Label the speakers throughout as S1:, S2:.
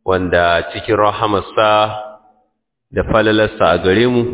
S1: wanda cikin rahamarsa da falalarsa a gare mu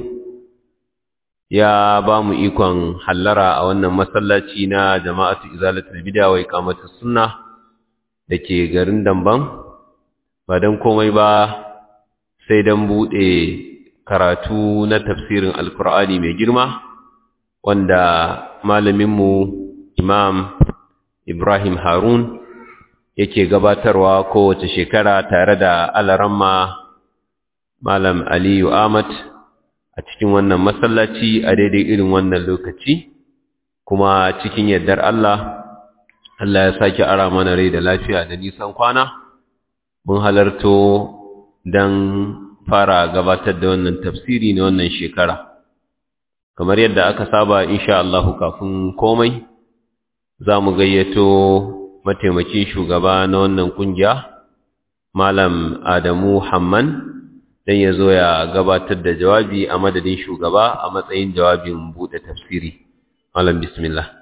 S1: ya ba mu ikon hallara a wannan masallaci na jama'atu izalatul bid'a wa iqamatus sunna dake garin Damban ba dan komai ba sai dan bude karatu na tafsirin alkur'ani mai girma wanda malaminmu imam Ibrahim Harun yake gabatarwa kowace shekara tare da alaramma Malam Aliyu Ahmad a cikin wannan masallaci a daidai irin wannan lokaci kuma cikin yardar Allah Allah ya sake ara mana rai da lafiya da nisan kwana mun halarto don fara gabatar da wannan tafsiri na wannan shekara kamar yadda aka saba insha Allah kafin komai za mu gayyato mataimakin shugaba na wannan kungiya Malam Adamu Hamman dan ya zo ya gabatar da jawabi a madadin shugaba a matsayin jawabin bude tafsiri Malam bismillah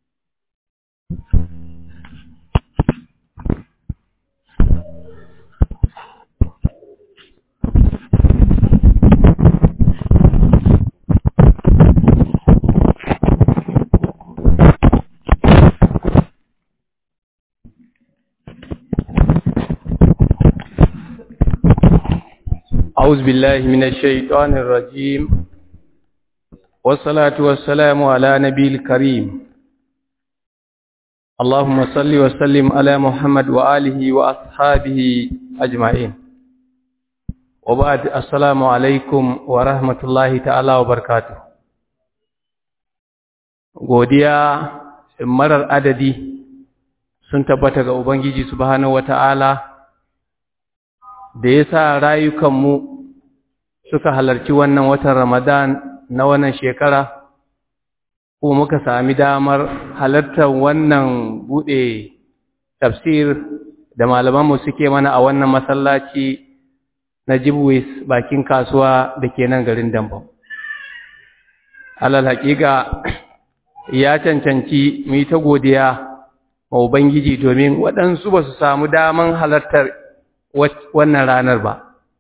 S2: أعوذ بالله من الشيطان الرجيم والصلاة والسلام على نبي الكريم اللهم صل وسلم على محمد وآله وأصحابه أجمعين وبعد السلام عليكم ورحمة الله تعالى وبركاته godiya marar adadi sun tabbata ga Ubangiji subhanahu wata'ala da ya sa rayukanmu suka halarci wannan watan Ramadan na wannan shekara, ko muka sami damar halartar wannan buɗe tafsir da malamanmu suke mana a wannan masallaci na Jibwis bakin kasuwa da ke nan garin Dambam. Alal haƙiƙa ya cancanci mu yi ta godiya wa Ubangiji domin waɗansu ba su samu daman halartar wannan ranar ba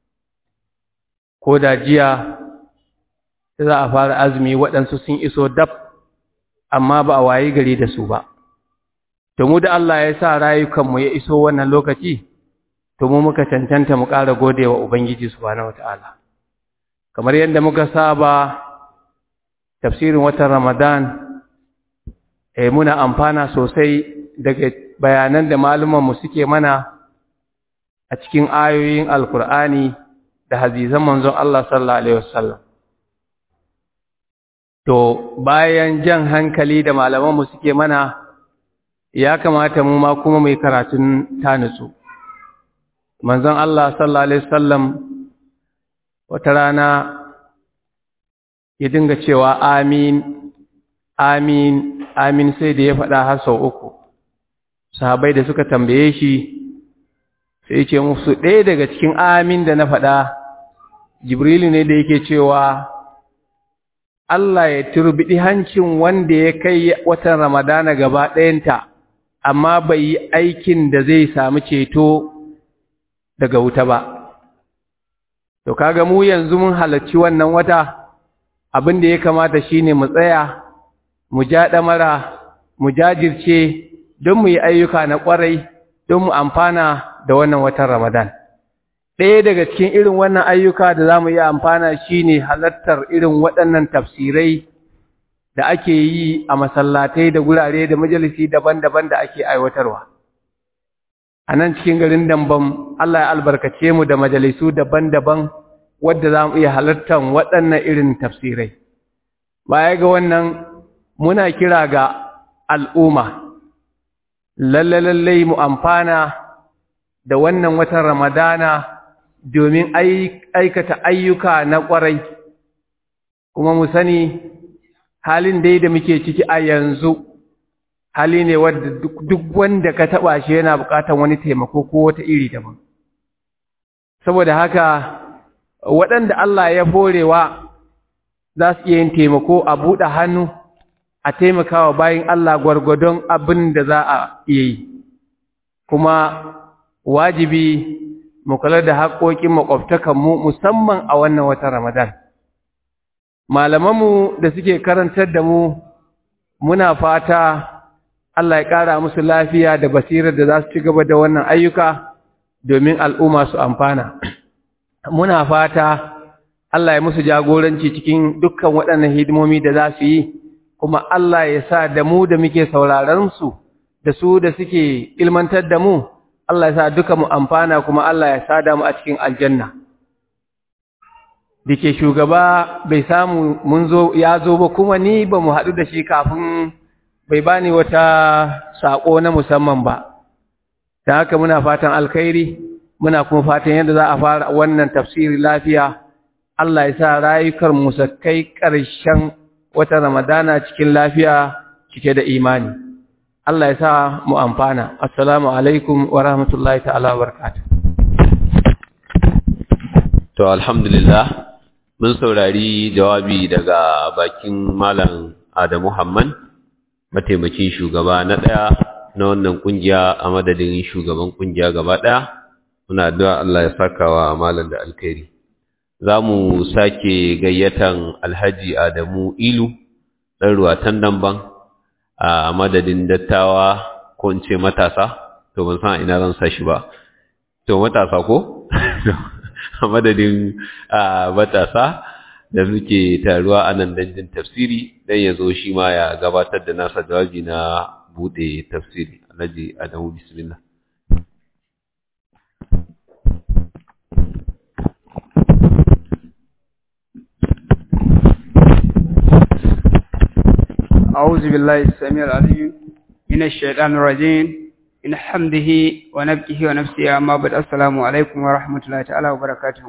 S2: ko da jiya za a fara azumi waɗansu sun iso dab amma ba a wayi gari da su ba to mu da Allah ya sa rayukanmu ya iso wannan lokaci to mu muka cancanta mu ƙara gode wa Ubangiji subhanahu wataala kamar yadda muka saba tafsirin watan Ramadan eh muna amfana sosai daga bayanan da malumanmu suke mana a cikin ayoyin alkur'ani da hazizan manzon Allah sallallahu alaihi wasallam to bayan jan hankali da malamanmu suke mana ya kamata mu ma kuma mai karatun tanutsu manzon Allah sallallahu alaihi wasallam wata rana ya dinga cewa amin amin amin sai da ya faɗa har sau uku sahabbai da suka tambaye shi sai ce musu ɗaya daga cikin amin da na faɗa jibrilu ne da yake cewa Allah ya turbiɗi hancin wanda ya kai watan ramadana gaba ɗayanta amma bai yi aikin da zai samu ceto daga wuta ba to kaga mu yanzu mun halarci wannan wata abin da ya kamata shine mu tsaya mu ja ɗamara mu jajirce don mu yi ayyuka na ƙwarai don mu amfana da wannan watan Ramadan. Ɗaya daga cikin irin wannan ayyuka da za mu yi amfana shi ne halartar irin waɗannan tafsirai da ake yi a masallatai da gurare da majalisi daban-daban da ake aiwatarwa. A nan cikin garin Dambam, Allah ya albarkace mu da majalisu daban-daban wadda za mu iya halartar waɗannan irin tafsirai. Baya ga wannan, muna kira ga al'umma, lalle-lalle mu amfana da wannan watan Ramadana domin aikata ayyuka na ƙwarai, kuma mu sani halin dai da muke ciki a yanzu, hali ne wadda duk wanda ka taɓa shi yana buƙatar wani taimako ko wata iri daban. Saboda haka, waɗanda Allah ya forewa za su iya yin taimako a buɗe hannu a taimakawa bayan Allah gwargwadon abin da za a iya yi. Kuma wajibi mu kula da haƙoƙin makwabtakanmu musamman a wannan watan Ramadan. Malamanmu da suke karantar da mu muna fata Allah ya ƙara musu lafiya da basirar da za su ci gaba da wannan ayyuka domin al'umma su amfana. Muna fata Allah ya musu jagoranci cikin dukkan waɗannan hidimomi da za su yi, kuma Allah ya sa da mu da muke sauraron su da su da suke ilmantar da mu, Allah ya sa duka mu amfana kuma Allah ya sada mu a cikin aljanna. Dike shugaba bai samu mun zo ya zo ba kuma ni ba mu haɗu da shi kafin bai bani wata saƙo na musamman ba. Da haka muna fatan alkhairi, muna kuma fatan yadda za a fara wannan tafsiri lafiya, Allah ya sa rayukar mu kai ƙarshen wata Ramadana cikin lafiya cike da imani. Allah ya sa mu amfana. Assalamu alaikum wa rahmatullahi ta'ala wa barakatuh.
S1: To alhamdulillah mun saurari jawabi daga bakin Malam Adamu Muhammad mataimakin shugaba na ɗaya na wannan kungiya a madadin shugaban kungiya gaba ɗaya. Muna addu'a Allah ya saka wa malam da alkhairi. Za mu sake gayyatan Alhaji Adamu Ilu ɗan ruwatan damban a madadin dattawa ko in ce matasa to ban san ina zan sa shi ba to matasa ko a madadin matasa da muke taruwa a nan danjin tafsiri dan ya zo shi ma ya gabatar da nasa jawabi na bude tafsiri alhaji adamu bismillah
S3: أعوذ بالله السميع العليم من الشيطان الرجيم من حمده ونبكه ونفسه أما بعد السلام عليكم ورحمة الله تعالى وبركاته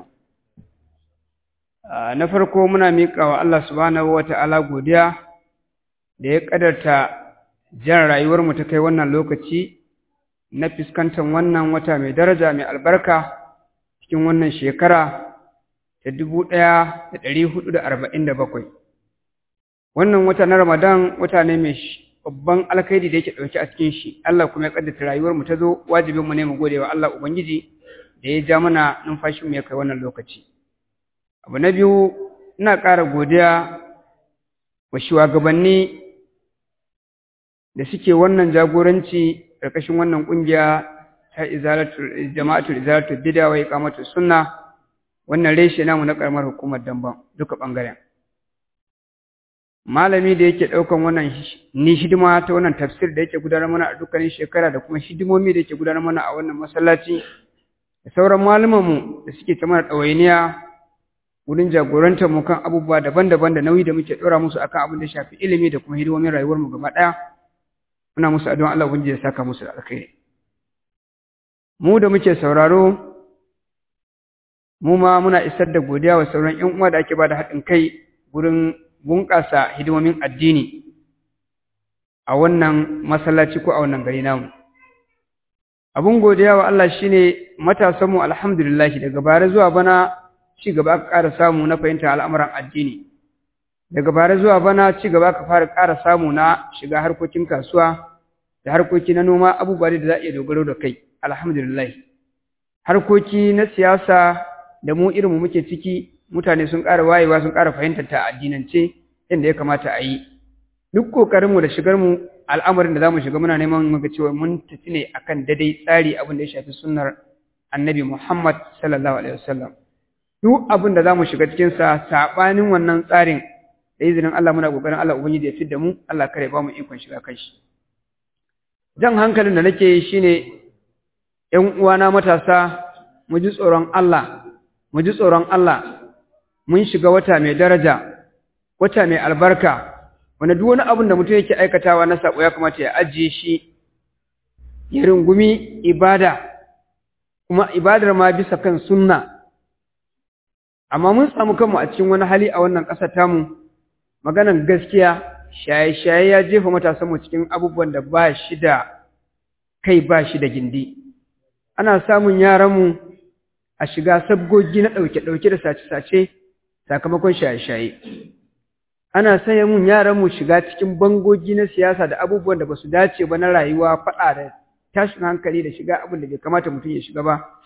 S3: na farko muna miƙa wa Allah subhanahu wa ta'ala godiya da ya ƙadarta jan rayuwarmu ta kai wannan lokaci na fuskantar wannan wata mai daraja mai albarka cikin wannan shekara ta dubu ɗaya da ɗari hudu da arba'in da bakwai wannan wata na Ramadan wata ne mai babban alkhairi da yake dauke a cikin shi Allah kuma ya kaddata rayuwar mu ta zo wajibin mu ne mu gode wa Allah ubangiji da ya ja mana numfashin mu ya kai wannan lokaci abu na biyu ina ƙara godiya wa shugabanni da suke wannan jagoranci ƙarƙashin wannan ƙungiya ta izalatul jama'atul izalatul bid'a wa iqamatus sunna wannan reshe namu na ƙaramar hukumar Damban duka ɓangaren malami da yake ɗaukan wannan ni hidima ta wannan tafsir da yake gudanar mana a dukkanin shekara da kuma hidimomi da yake gudanar mana a wannan masallaci da sauran malamanmu da suke ta mana ɗawainiya wurin jagorantar mu kan abubuwa daban-daban da nauyi da muke ɗora musu akan abin da shafi ilimi da kuma hidimomin rayuwarmu gaba ɗaya muna musu addu'an Allah ubangiji ya saka musu da alkhairi mu da muke sauraro mu ma muna isar da godiya wa sauran ƴan uwa da ake ba da haɗin kai wurin bunƙasa hidimomin addini a wannan masallaci ko a wannan gari namu abun godiya wa Allah shine matasanmu alhamdulillah daga bare zuwa bana ci gaba aka ƙara samu na fahimta al'amuran addini daga bare zuwa bana ci gaba aka fara ƙara samu na shiga harkokin kasuwa da harkoki na noma abubuwa da za a iya dogaro da kai alhamdulillah harkoki na siyasa da mu irinmu muke ciki mutane sun ƙara wayewa sun ƙara fahimtar ta addinance inda ya kamata a yi duk ƙoƙarinmu da shigarmu al'amarin da za mu shiga muna neman muga cewa mun tafi ne akan daidai tsari abin da ya shafi sunnar annabi Muhammad sallallahu alaihi wasallam duk abin da za mu shiga cikinsa saɓanin wannan tsarin da izinin Allah muna ƙoƙarin Allah ubangiji ya fidda mu Allah kare ba mu ikon shiga kan shi jan hankalin da nake yi shine ƴan uwana matasa mu ji tsoron Allah mu ji tsoron Allah mun shiga wata mai daraja wata mai albarka wanda duk wani abin da mutum yake aikatawa na sabo ya kamata ya ajiye shi ya rungumi ibada kuma ibadar ma bisa kan sunna amma mun samu kanmu a cikin wani hali a wannan ƙasar tamu maganan gaskiya shaye-shaye ya jefa matasanmu cikin abubuwan da ba shi da kai ba shi da gindi ana samun yaranmu a shiga sabgogi na ɗauke-ɗauke da sace-sace sakamakon shaye-shaye ana sanya mun yaranmu shiga cikin bangogi na siyasa da abubuwan da ba su dace ba na rayuwa faɗa da tashin hankali da shiga abin da bai kamata mutum ya shiga ba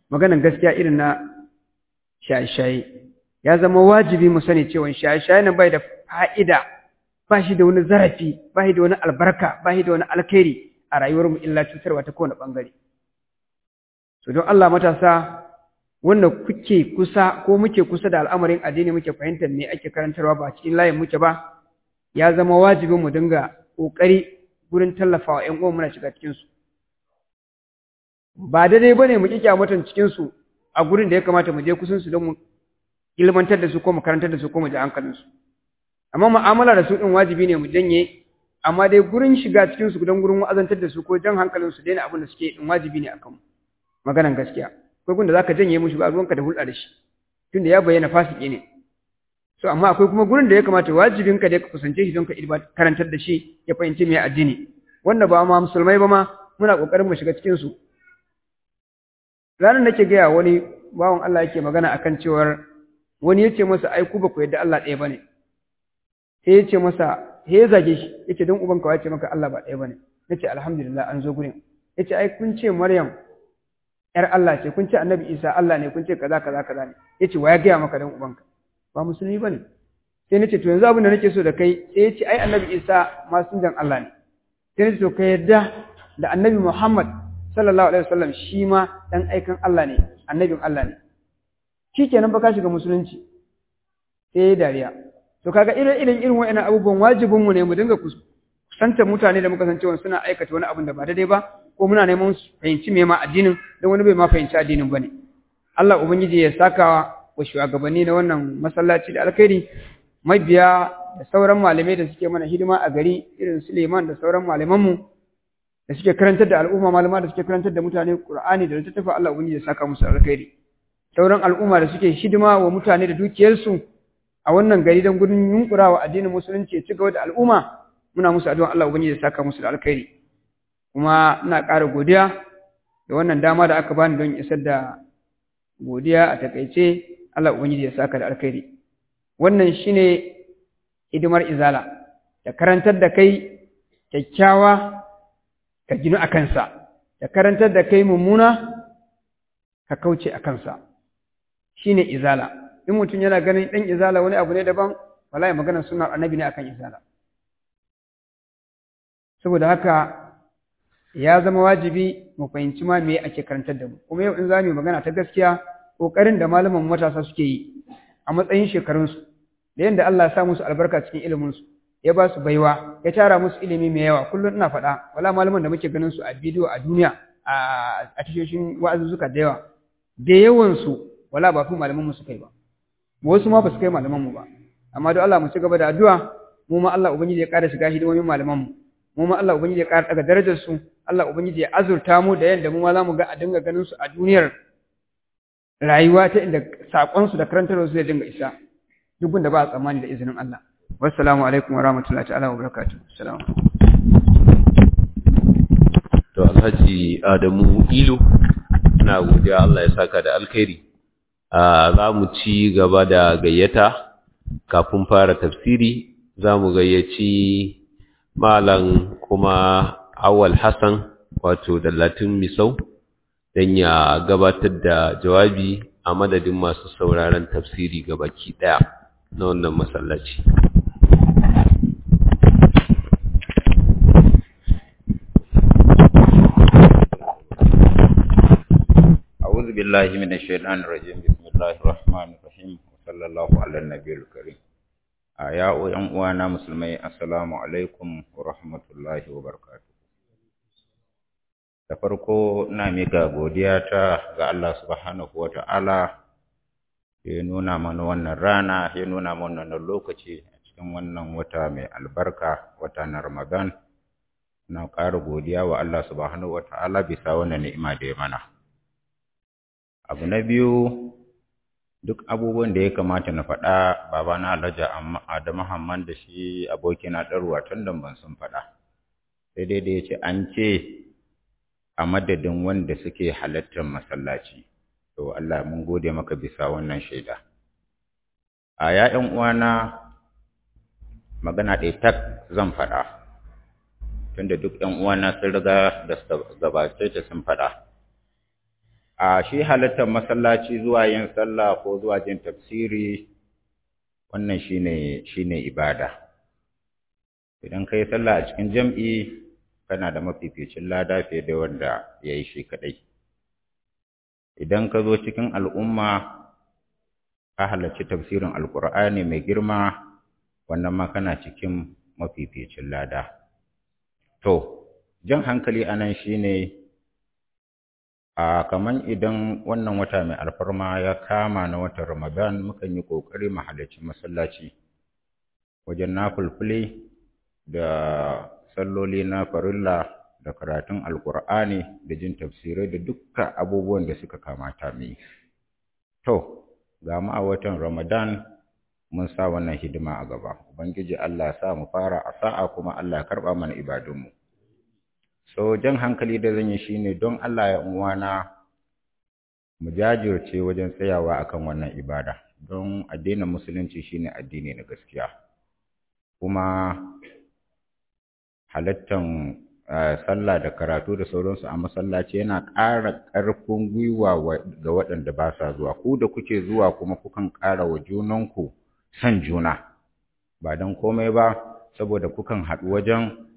S3: maganan gaskiya irin na shaye-shaye ya zama wajibi mu sani cewa shaye-shaye nan bai da fa'ida ba shi da wani zarafi ba shi da wani albarka ba shi da wani alkhairi a rayuwarmu illa cutarwa ta kowane ɓangare so don Allah matasa wanda kuke kusa ko muke kusa da al'amarin addini muke fahimtar me ake karantarwa ba cikin layin muke ba ya zama wajibin mu dinga ƙoƙari gurin tallafawa ƴan uwan muna shiga cikin su ba daidai bane mu kike mutan cikin su a gurin da ya kamata mu je kusan su don mu ilmantar da su ko mu karantar da su ko mu ji hankalin su amma mu'amala da su din wajibi ne mu janye amma dai gurin shiga cikin su don gurin wa'azantar da su ko jan hankalin su daina abin da suke din wajibi ne akan mu maganan gaskiya akwai gunda zaka janye mushi ba ruwanka da hulɗa da shi tunda ya bayyana fasiki ne so amma akwai kuma gurin da ya kamata wajibin ka da ka kusance shi don ka karantar da shi ya fahimci me addini wanda ba ma musulmai ba ma muna kokarin mu shiga cikin su ranar nake gaya wani bawan Allah yake magana akan cewar wani yace masa ai ku ba ku yadda Allah ɗaya bane sai yace masa he ya zage shi yace don uban ka yace maka Allah ba ɗaya bane nace alhamdulillah an zo gurin yace ai kun ce Maryam ‘yar Allah ce, kun ce annabi Isa Allah ne, kun ce kaza kaza kaza ne, ya ce wa ya gaya maka don ubanka, ba musulmi ba ne. Sai na ce, to yanzu abin da nake so da kai, sai ya ce, ai annabi Isa masunjan Allah ne. Sai na ce, to ka yarda da annabi Muhammad sallallahu alaihi wasallam shi ma ɗan aikan Allah ne, annabin Allah ne. Shi kenan ba ka shiga musulunci. Sai ya dariya. To kaga irin irin irin wa'annan abubuwan wajibinmu ne mu dinga kusantar mutane da muka san cewa suna aikata wani abin da ba daidai ba, ko muna neman su fahimci me ma addinin don wani bai ma fahimci addinin bane Allah ubangiji ya saka wa shugabanni na wannan masallaci da alkhairi mabiya da sauran malamai da suke mana hidima a gari irin Suleiman da sauran malaman mu da suke karantar da al'umma malama da suke karantar da mutane Qur'ani da littattafan Allah ubangiji ya saka musu alkhairi sauran al'umma da suke hidima wa mutane da dukiyarsu a wannan gari don gudun yunkurawa addinin musulunci ya ci gaba da al'umma muna musu addu'a Allah ubangiji ya saka musu da alkhairi kuma ina ƙara godiya da wannan dama da aka bani don isar da godiya a takaice Allah ubangiji ya saka da alkhairi wannan shine hidimar izala da karantar da kai kyakkyawa ka ginu a kansa da karantar da kai mummuna ka kauce a kansa shine izala in mutum yana ganin ɗan izala wani abu ne daban wallahi maganar sunar annabi ne akan izala saboda haka ya zama wajibi mu fahimci ma me ake karantar da mu kuma yau in za mu magana ta gaskiya kokarin da malaman matasa suke yi a matsayin shekarunsu da yadda Allah ya sa musu albarka cikin iliminsu ya ba su baiwa ya tara musu ilimi mai yawa kullum ina faɗa wala malaman da muke ganin su a bidiyo a duniya a tashoshin wa'azuzzuka da yawa da yawansu wala ba fi malaman mu su kai ba wasu ma ba su kai malaman mu ba amma don Allah mu ci gaba da addu'a mu ma Allah ubangiji ya ƙara shiga hidimomin malaman mu mu ma Allah ubangiji ya ƙara daga darajar su Allah ubangiji ya azurta mu da yanda mu ma zamu ga a dinga ganin su a duniyar rayuwa ta inda sakon su da karantar su zai dinga isa duk gunda ba a tsammani da izinin Allah wassalamu alaikum wa rahmatullahi ta'ala wa barakatuh assalamu
S1: to alhaji Adamu Ilu ina godiya Allah ya saka da alkhairi za mu ci gaba da gayyata kafin fara tafsiri za mu gayyaci malam kuma awal hassan wato dallatin misau don ya gabatar da jawabi a madadin masu sauraron tafsiri gabaki daya na wannan masallaci
S4: أعوذ بالله من الشيطان الرجيم بسم الله الرحمن الرحيم وصلى الله على النبي الكريم ya ‘yan uwana musulmai assalamu alaikum wa rahmatullahi wa barakatuh da farko na mika godiya ta ga Allah subhanahu wa ta'ala ya nuna mana wannan rana ya nuna mana wannan lokaci a cikin wannan wata mai albarka wata na ramadan na ƙara godiya wa Allah subhanahu wa ta'ala bisa wannan ni'ima da ya mana abu na biyu duk abubuwan da ya kamata na faɗa babana Alhaji Adamu Hamman da shi abokina ɗarwa tun da ban sun faɗa sai dai da ya ce an ce a madadin wanda suke halartar masallaci to Allah mun gode maka bisa wannan shaida a ya'yan uwana magana ɗaya tak zan faɗa tunda duk ƴan uwana sun riga da gabace ta sun faɗa a shi halittar masallaci zuwa yin sallah ko zuwa jin tafsiri wannan shine shine ibada idan kai sallah a cikin jam'i kana da mafificin lada fiye da wanda yayi shi kadai idan ka zo cikin al'umma ka halarci tafsirin alqur'ani mai girma wannan ma kana cikin mafificin lada to jan hankali anan shine a kaman idan wannan wata mai alfarma ya kama na watan Ramadan mukan yi kokari mu halarci masallaci wajen nafulfuli da salloli na farilla da karatun alkur'ani da jin tafsirai da dukkan abubuwan da suka kamata mu to ga mu a watan Ramadan mun sa wannan hidima a gaba ubangiji Allah ya sa mu fara a sa'a kuma Allah ya karba mana ibadunmu so jan hankali da zan yi shine don Allah ya uwana mu jajirce wajen tsayawa akan wannan ibada don addinin musulunci shine addini na gaskiya kuma halattan sallah da karatu da sauransu a masallaci yana ƙara ƙarfin gwiwa ga waɗanda ba sa zuwa ku da kuke zuwa kuma kukan ƙara wa junanku son juna ba don komai ba saboda kukan haɗu wajen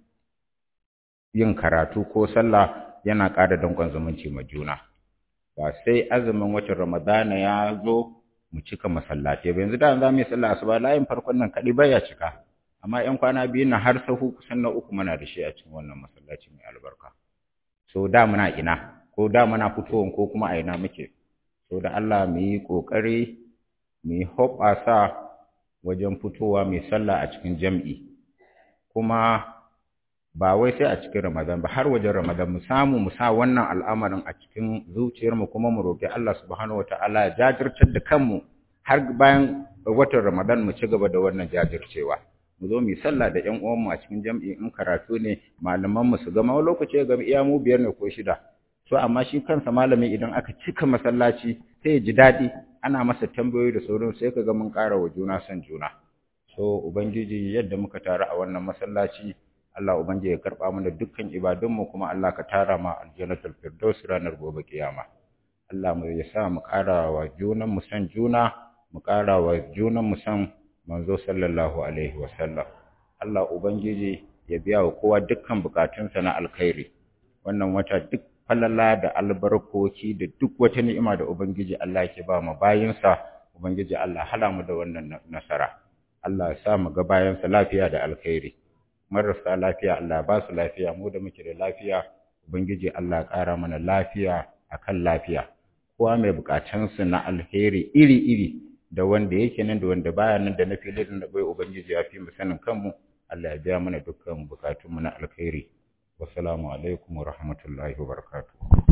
S4: yin karatu ko sallah yana ƙara danƙon zumunci ma juna ba sai azumin watan ramadana ya zo mu cika masallaci ba yanzu da za mu yi sallah asuba layin farkon nan kaɗai baya cika amma ƴan kwana biyu na har sahu kusan na uku muna da shi a cikin wannan masallaci mai albarka so da muna ina ko da muna fitowan ko kuma a ina muke so da Allah mu yi ƙoƙari mu yi hoɓasa wajen fitowa mai sallah a cikin jam'i kuma ba wai sai a cikin Ramadan ba har wajen Ramadan mu samu mu sa wannan al'amarin a cikin zuciyarmu kuma mu roƙi Allah subhanahu wataala ya jajirtar da kanmu har bayan watan Ramadan mu ci gaba da wannan jajircewa mu zo mu yi sallah da ƴan uwanmu a cikin jam'i in karatu ne malaman mu su gama lokaci ga iya mu biyar ne ko shida so amma shi kansa malami idan aka cika masallaci sai ya ji daɗi ana masa tambayoyi da sauran sai ka ga mun ƙara wa juna son juna so ubangiji yadda muka taru a wannan masallaci Allah ubangiji ya karɓa mana dukkan ibadunmu kuma Allah ka tara ma aljannatul firdaus ranar gobe kiyama Allah mu ya sa mu ƙara wa junan mu san juna mu ƙara wa junan mu san manzo sallallahu alaihi wasallam Allah ubangiji ya biya wa kowa dukkan bukatunsa na alkhairi wannan wata duk falala da albarkoki da duk wata ni'ima da ubangiji Allah yake ba mu bayinsa ubangiji Allah hala mu da wannan nasara Allah ya sa mu ga bayansa lafiya da alkhairi marasa lafiya Allah ba su lafiya mu da muke da lafiya ubangiji Allah ƙara mana lafiya akan lafiya kowa mai bukatunsa na alheri iri-iri da wanda yake nan da wanda baya nan da na fili da bai ubangiji ya fi mu sanin kanmu Allah ya biya mana dukkan bukatunmu na alkhairi wassalamu alaikum wa rahmatullahi wa barakatuh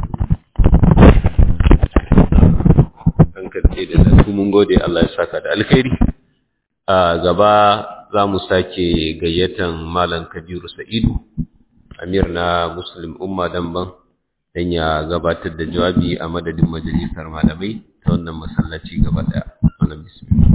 S1: hankalce da su mun gode Allah ya saka da alkhairi a gaba za mu sake gayyatan malam kabiru sa'idu amir na muslim umma damban don ya gabatar da jawabi a madadin majalisar malamai ta wannan masallaci gaba daya wannan bismillah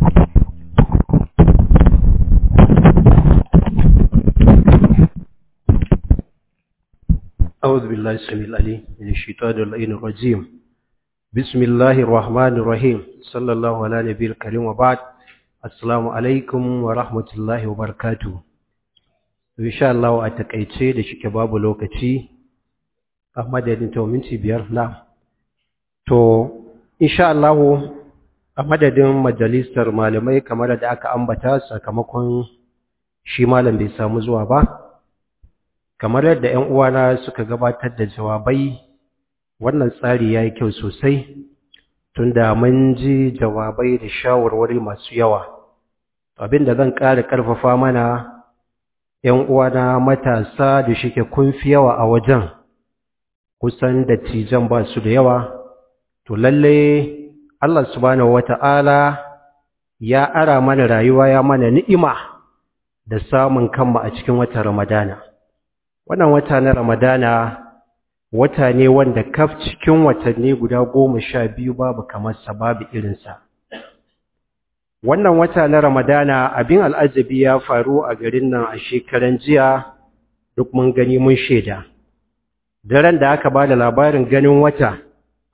S5: أعوذ بالله السميع العليم من الشيطان اللعين الرجيم بسم الله الرحمن الرحيم صلى الله على نبي الكريم وبعد السلام عليكم ورحمة الله وبركاته إن شاء الله أتكأيتي لشك باب لوكتي أحمد يدين تو منتي بيار نعم تو إن شاء الله a madadin majalisar malamai kamar da aka ambata sakamakon shi malam bai samu zuwa ba kamar yadda ‘yan uwana suka gabatar da jawabai wannan tsari ya yi kyau sosai tunda mun ji jawabai da shawarwari masu yawa abin da zan ƙara ƙarfafa mana ‘yan uwana matasa da shike kun fi yawa a wajen kusan dattijan ba su da yawa to lalle Allah subhanahu wata'ala ya ara mana rayuwa ya mana ni'ima da samun kanmu a cikin watan Ramadana wannan wata na Ramadana wata ne wanda kaf cikin watanni guda goma sha biyu babu kamar sa babu irinsa wannan wata na Ramadana abin al'ajabi ya faru a garin nan a shekaran jiya duk mun gani mun shaida daren da aka ba da labarin ganin wata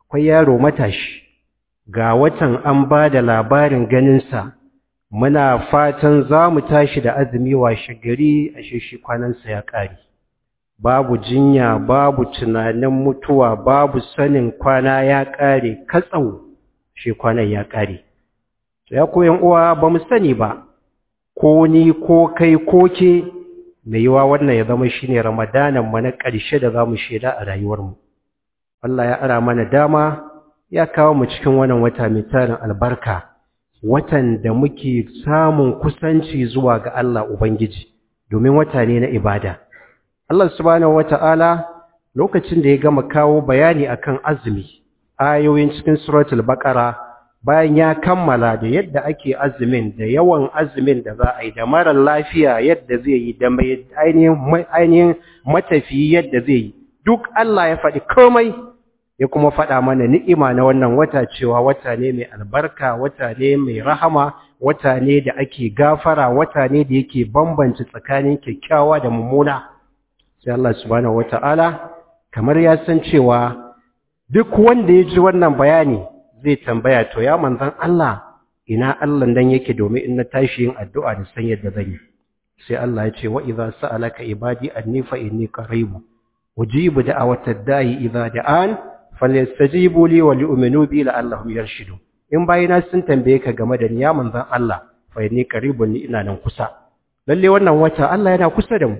S5: akwai yaro matashi ga watan an ba da labarin ganinsa muna fatan za mu tashi da azumi washe gari a shi kwanansa ya ƙare babu jinya babu tunanin mutuwa babu sanin kwana ya ƙare katsau shi kwanan ya ƙare ya koyan uwa ba mu sani ba ko ni ko kai ko ke mai yiwa wannan ya zama shine ramadanan mu na ƙarshe da za mu shaida a rayuwarmu Allah ya ara mana dama ya kawo mu cikin wannan wata mai tarin albarka watan da muke samun kusanci zuwa ga Allah Ubangiji domin wata ne na ibada Allah subhanahu wata'ala lokacin da ya gama kawo bayani akan azumi ayoyin cikin suratul baqara bayan ya kammala da yadda ake azumin da yawan azumin da za a yi da marar lafiya yadda zai yi da mai ainihin matafi yadda zai yi duk Allah ya faɗi komai ya kuma faɗa mana ni'ima na wannan wata cewa wata ne mai albarka wata ne mai rahama wata ne da ake gafara wata ne da yake bambanci tsakanin kyakkyawa da mummuna sai Allah subhanahu wata'ala kamar ya san cewa duk wanda ya ji wannan bayani zai tambaya to ya manzan Allah ina Allah dan yake domin in na tashi yin addu'a da san yadda zan yi sai Allah ya ce wa idza sa'alaka ibadi anni fa inni qaribu ujibu da'awatad da'i idza da'an falyastajibu li wa li'minu bi la'allahum yarshidun in bayina sun tambaye ka game da ni ya manzan Allah fa inni qaribun ni ina nan kusa lalle wannan wata Allah yana kusa da mu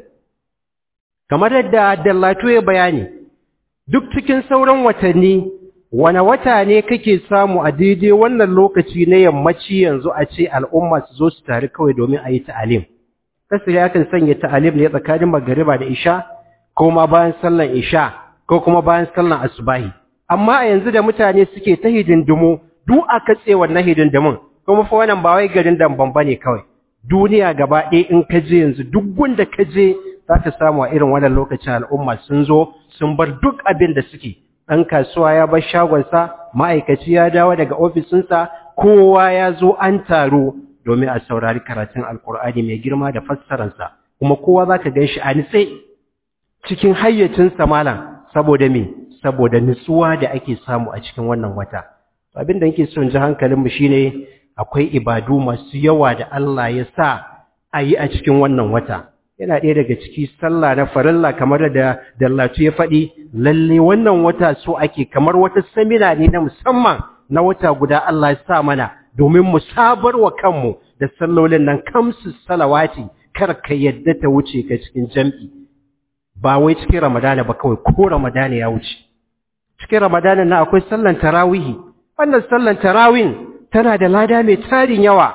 S5: kamar yadda Dallatu ya bayani duk cikin sauran watanni wane wata ne kake samu a daidai wannan lokaci na yammaci yanzu a ce al'umma su zo su tare kawai domin a yi ta'alim kasir ya kan sanya ta'alim ne tsakanin magariba da isha ko ma bayan sallan isha ko kuma bayan sallan asubahi amma a yanzu da mutane suke ta hidindimu duk a katse wannan hidindimin kuma fa wannan ba wai garin damban bane kawai duniya gaba ɗaya in ka je yanzu duk gunda ka je za ka samu a irin wannan lokacin al'umma sun zo sun bar duk abin da suke ɗan kasuwa ya bar shagonsa ma'aikaci ya dawo daga ofisinsa kowa ya zo an taro domin a saurari karatun alkur'ani mai girma da fassararsa kuma kowa za ka gan shi a nitse cikin hayyacinsa malam saboda me saboda nutsuwa da ake samu a cikin wannan wata abin da nake son ji hankalinmu shine akwai ibadu masu yawa da Allah ya sa a yi a cikin wannan wata yana ɗaya daga ciki sallah na farilla kamar da dallatu ya faɗi lalle wannan wata so ake kamar wata samina ne na musamman na wata guda Allah ya sa mana domin mu sabar wa kanmu da sallolin nan kamsu salawati kar ka yadda ta wuce ka cikin jam'i ba wai cikin ramadana ba kawai ko ramadana ya wuce cikin ramadana na akwai sallan tarawihi wannan sallan tarawin tana da lada mai tarin yawa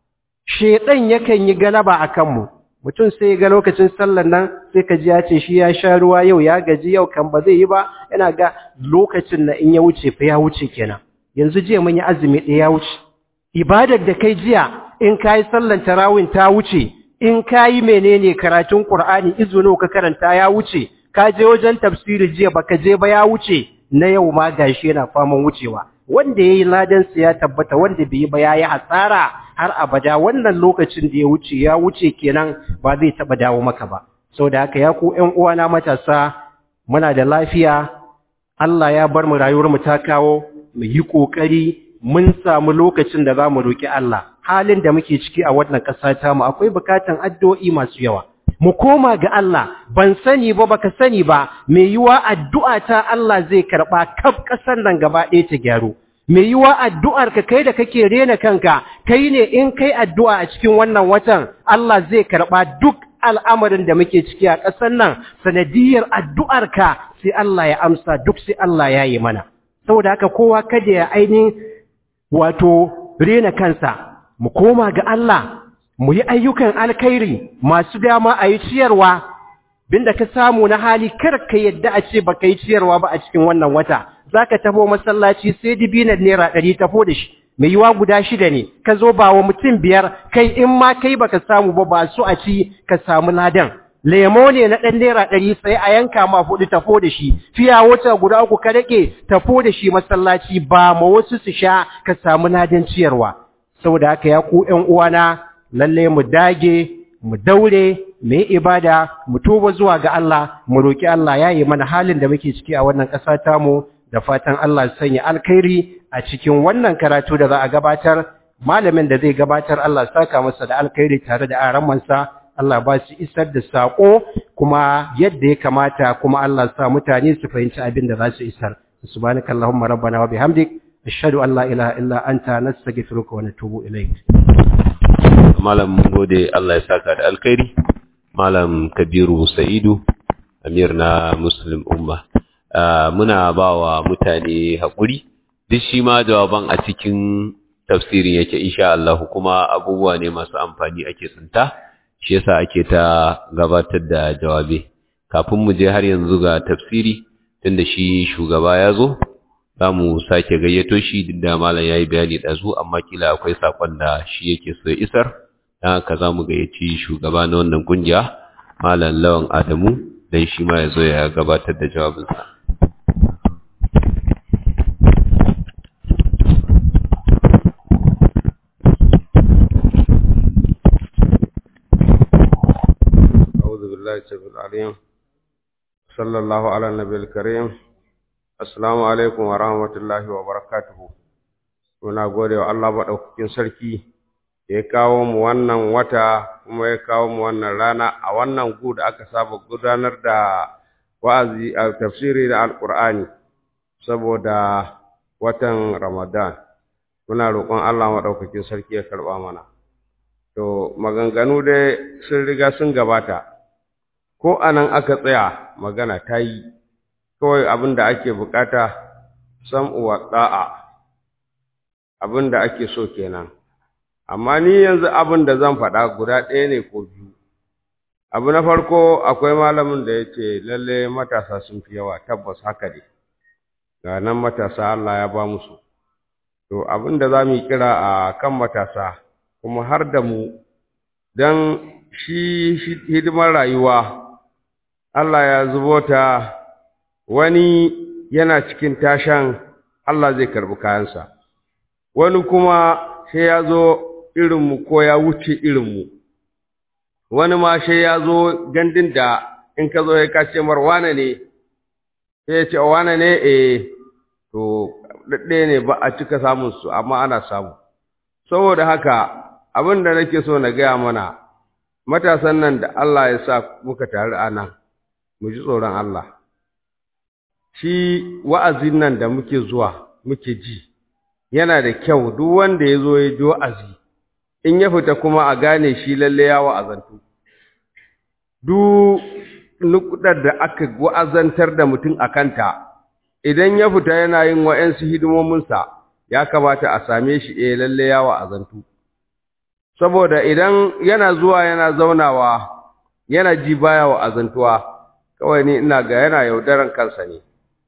S5: shedan yakan yi galaba a kanmu mutum sai ga lokacin sallar nan sai ka ji ya ce shi ya sha ruwa yau ya gaji yau kan ba zai yi ba yana ga lokacin na in ya wuce fa ya wuce kenan yanzu jiya mun yi azumi ɗaya ya wuce ibadar da kai jiya in ka yi sallar tarawin ta wuce in ka yi menene karatun qur'ani izuno ka karanta ya wuce ka je wajen tafsiri jiya baka je ba ya wuce na yau ma gashi yana faman wucewa wanda yayi ladan sa ya tabbata wanda bai yi ba yayi hasara har abada wannan lokacin da ya wuce ya wuce kenan ba zai taba dawo maka ba saboda haka ya ku ƴan uwana matasa muna da lafiya Allah ya bar mu rayuwar mu ta kawo mu yi kokari mun samu lokacin da zamu roki Allah halin da muke ciki a wannan ƙasa ta mu akwai bukatan addu'o'i masu yawa mu koma ga Allah ban sani ba baka sani ba mai yiwa addu'a ta Allah zai karba kaf ƙasar nan gaba ɗaya ta gyaru mai yiwa addu'ar ka kai da kake rena kanka kai ne in kai addu'a a cikin wannan watan Allah zai karba duk al'amarin da muke ciki a ƙasar nan sanadiyar addu'ar ka sai Allah ya amsa duk sai Allah ya yi mana saboda haka kowa kada ya ainihin wato rena kansa mu koma ga Allah mu yi ayyukan alkhairi masu dama a yi ciyarwa binda ka samu na hali kar ka yadda a ce baka yi ciyarwa ba a cikin wannan wata zaka tafo masallaci sai dibinan naira ɗari tafo da shi mai yiwa guda shida ne ka zo ba wa mutum biyar kai in ma kai baka samu ba ba su a ci ka samu ladan lemo ne na ɗan naira ɗari sai a yanka ma hudu tafo da shi fiya wata guda uku ka rage tafo da shi masallaci ba ma wasu su sha ka samu ladan ciyarwa saboda haka ya ku ƴan uwana lalle mu dage mu daure mu yi ibada mu tuba zuwa ga Allah mu roki Allah ya yi mana halin da muke ciki a wannan ƙasa tamu da fatan Allah ya sanya alkhairi a cikin wannan karatu da za a gabatar malamin da zai gabatar Allah ya saka masa da alkhairi tare da aramansa Allah ba su isar da sako kuma yadda ya kamata kuma Allah ya sa mutane su fahimci abin da za su isar subhanakallahumma rabbana wa bihamdik ashhadu an la ilaha illa anta nastaghfiruka wa natubu ilayk
S1: malam mun gode Allah ya saka da alkhairi malam kabiru sa'idu amir na muslim umma muna ba wa mutane haƙuri duk shi ma jawaban a cikin tafsirin yake insha Allah kuma abubuwa ne masu amfani ake tsinta shi yasa ake ta gabatar da jawabe kafin mu je har yanzu ga tafsiri tunda shi shugaba ya zo za mu sake gayyato shi duk da malam ya yi bayani ɗazu amma kila akwai saƙon da shi yake so isar don haka za mu gayyaci shugaba na wannan ƙungiya malam lawan adamu don shi ma ya zo ya gabatar da jawabinsa
S6: أعوذ بالله السميع العليم صلى الله على النبي الكريم Assalamu alaikum wa rahmatullahi wa barakatuhu. Muna gode wa Allah maɗaukakin sarki ya kawo mu wannan wata kuma ya kawo mu wannan rana a wannan gu da aka saba gudanar da wa'azi a tafsiri da Alƙur'ani saboda watan Ramadan. Muna roƙon Allah maɗaukakin sarki ya karɓa mana. To, maganganu dai sun riga sun gabata, ko anan aka tsaya magana ta yi. kawai abin da ake bukata sam'u wa da'a abin da ake so kenan amma ni yanzu abin da zan faɗa guda ɗaya ne ko biyu abu na farko akwai malamin da ya ce lalle matasa sun fi yawa tabbas haka ne ga nan matasa Allah ya ba musu to abin da za mu yi kira a kan matasa kuma har da mu don shi hidimar rayuwa Allah ya zubo ta wani yana cikin tashan Allah zai karbi kayansa wani kuma sai ya zo irinmu ko ya wuce irinmu wani ma sai ya zo gandun da in ka zo ya kace mar wane ne sai ya ce wane ne eh to daɗe ne ba a cika samun su amma ana samu saboda haka abin da nake so na gaya mana matasan nan da Allah ya sa muka taru a nan mu ji tsoron Allah shi wa'azin nan da muke zuwa muke ji yana da kyau duk wanda ya zo ya ji wa'azi in ya fita kuma a gane shi lalle ya wa'azantu duk nukudar da aka wa'azantar da mutum a kanta idan ya fita yana yin wa'yansu hidimominsa ya kamata a same shi eh lalle ya wa'azantu saboda idan yana zuwa yana zaunawa yana ji baya wa'azantuwa kawai ni ina ga yana yaudaran kansa ne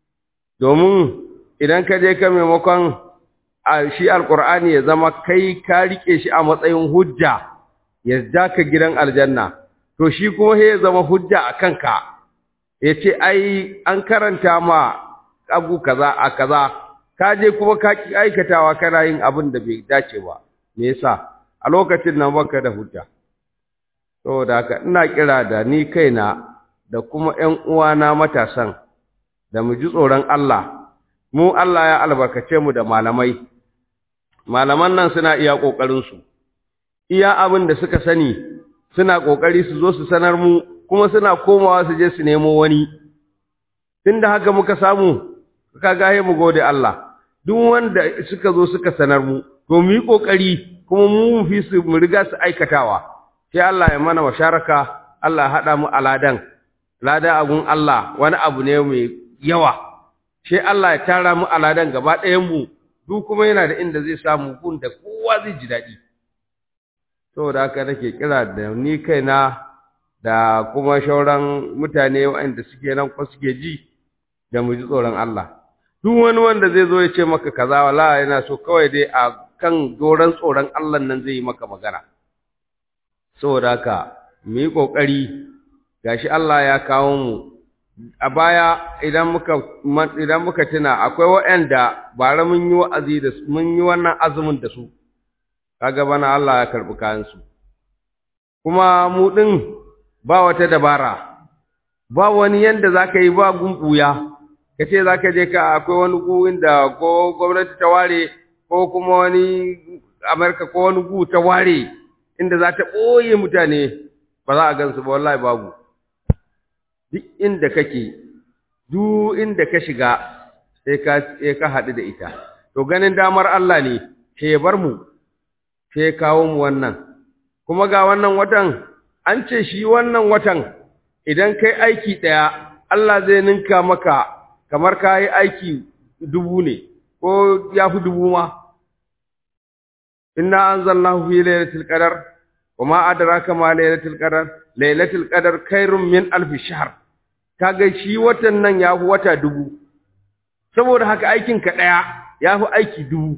S6: domin idan ka je ka maimakon shi alkur'ani ya zama kai ka rike shi a matsayin hujja ya ja ka gidan aljanna to shi kuma ya zama hujja a kanka ya ce ai an karanta ma abu kaza a kaza ka je kuma ka ki aikatawa kana yin abin da bai dace ba me yasa a lokacin nan baka da hujja saboda haka ina kira da ni kaina da kuma ƴan uwana matasan da mu ji tsoron Allah mu Allah ya albarkace mu da malamai malaman nan suna iya kokarin su iya abin da suka sani suna kokari su zo su sanar mu kuma suna komawa su je su nemo wani tunda haka muka samu kaga he mu gode Allah duk wanda suka zo suka sanar mu to mu yi kokari kuma mu mu fi su mu riga su aikatawa sai Allah ya mana washaraka Allah ya hada mu aladan lada abun Allah wani abu ne mai yawa sai Allah ya tara mu aladan gaba ɗayan mu duk kuma yana da inda zai samu gun da kowa zai ji daɗi saboda haka nake kira da ni kaina da kuma shauran mutane waɗanda suke nan ko suke ji da mu ji tsoron Allah duk wani wanda zai zo ya ce maka kaza wala yana so kawai dai a kan doron tsoron Allah nan zai yi maka magana saboda haka mu yi kokari gashi Allah ya kawo mu a baya idan muka idan muka tuna akwai waɗanda bara mun yi wa'azi da su mun yi wannan azumin da su kaga bana Allah ya karbi kayan su kuma mu din ba wata dabara ba wani yanda zaka yi ba gumbuya ka ce za ka je ka akwai wani gu inda ko gwamnati ta ware ko kuma wani amurka ko wani gu ta ware inda za ta ɓoye mutane ba za a gansu ba wallahi babu duk inda kake duk inda ka shiga sai ka sai ka haɗu da ita to ganin damar Allah ne ke bar mu sai kawo mu wannan kuma ga wannan watan an ce shi wannan watan idan kai aiki ɗaya Allah zai ninka maka kamar ka yi aiki dubu ne ko ya fi dubu ma inna anzalnahu fi lailatul qadar wa ma adraka ma lailatul qadar lailatul qadar khairun min alf shahr kaga shi watan nan ya fi wata dubu saboda haka aikin ka daya ya fi aiki dubu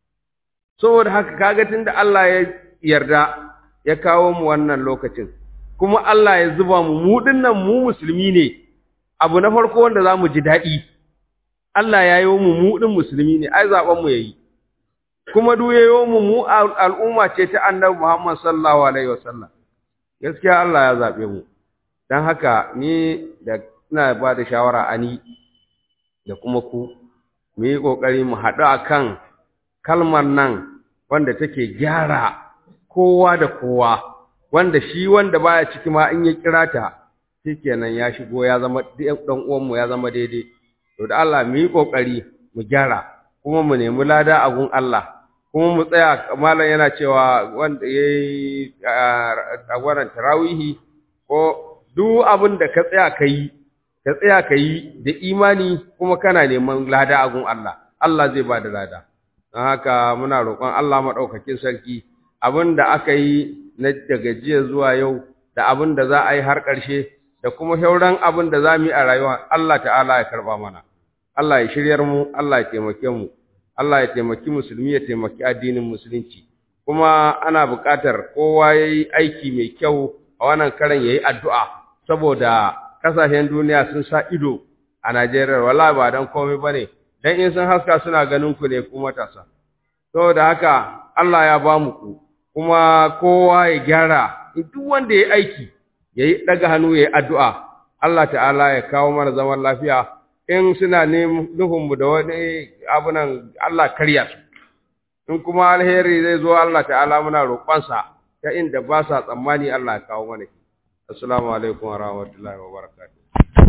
S6: saboda haka kaga tunda Allah ya yarda ya kawo mu wannan lokacin kuma Allah ya zuba mu mu dinnan mu musulmi ne abu na farko wanda zamu ji dadi Allah ya yi mu mu din musulmi ne ai zaben mu yayi kuma duk yayo mu mu al'umma ce ta Annabi Muhammad sallallahu alaihi wasallam gaskiya Allah ya zabe mu dan haka ni da ina ba da shawara ani da kuma ku mu yi kokari mu haɗu akan kalmar nan wanda take gyara kowa da kowa wanda shi wanda baya ciki ma in ya kira ta shikenan ya shigo ya zama dan uwan mu ya zama daidai to da Allah mu yi kokari mu gyara kuma mu nemi lada a gun Allah kuma mu tsaya malam yana cewa wanda yayi a wannan tarawihi ko duk abin da ka tsaya kai ka tsaya kai da imani kuma kana neman lada a gun Allah Allah zai ba da lada don haka muna roƙon Allah maɗaukakin sarki abin da aka yi na daga jiya zuwa yau da abin da za a yi har ƙarshe da kuma shauran abin da za mu yi a rayuwa Allah ta'ala ya karɓa mana Allah ya shiryar mu Allah ya taimake mu Allah ya taimaki musulmi ya taimaki addinin musulunci kuma ana buƙatar kowa ya yi aiki mai kyau a wannan karan ya yi addu'a saboda ƙasashen duniya sun sa ido a Najeriya wallahi ba don komai ba ne dan in sun haska suna ganin ku ne ku matasa saboda haka Allah ya ba mu ku kuma kowa ya gyara duk wanda ya aiki yayi daga hannu yayi addu'a Allah ta'ala ya kawo mana zaman lafiya in suna nufin mu da wani abunan Allah karya su in kuma alheri zai zo Allah ta'ala muna roƙonsa ta inda ba sa tsammani Allah ya kawo mana assalamu alaikum wa rahmatullahi wa barakatuh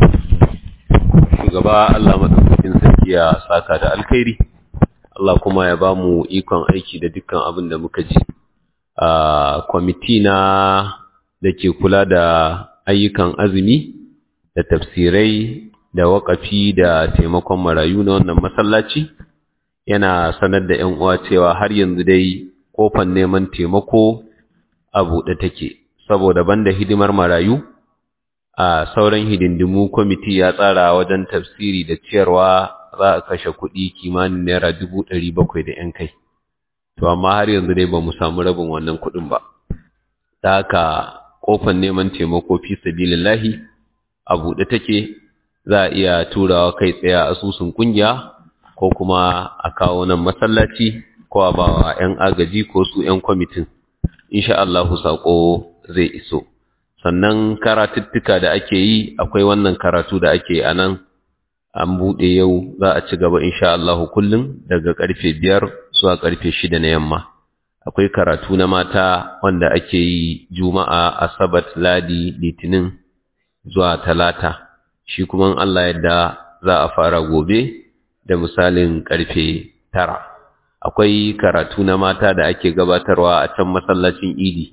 S1: shugaba Allah madaukakin sarki ya saka da alkhairi Allah kuma ya ba mu ikon aiki da dukkan abin da muka ji a kwamiti na da ke kula da ayyukan azumi da tafsirai da waƙafi da taimakon marayu na wannan masallaci yana sanar da ‘yan uwa cewa har yanzu dai kofan neman taimako a buɗe take saboda banda hidimar marayu a sauran hidindimu kwamiti ya tsara wajen tafsiri da ciyarwa za a kashe kuɗi kimanin naira dubu ɗari bakwai da ‘yan kai to amma har yanzu dai ba mu samu rabin wannan kuɗin ba ta haka ƙofan neman taimako fi sabilillahi a buɗe take za a iya turawa kai tsaye a asusun ƙungiya ko kuma a kawo nan masallaci ko a bawa 'yan agaji ko su 'yan kwamitin insha Allahu saƙo zai iso sannan karatuttuka da ake yi akwai wannan karatu da ake a nan an buɗe yau za a ci gaba insha Allahu kullum daga ƙarfe biyar zuwa ƙarfe shida na yamma akwai karatu na mata wanda ake yi juma'a asabat ladi litinin zuwa talata shi kuma Allah yadda za a fara gobe da misalin ƙarfe tara akwai karatu na mata da ake gabatarwa a can masallacin idi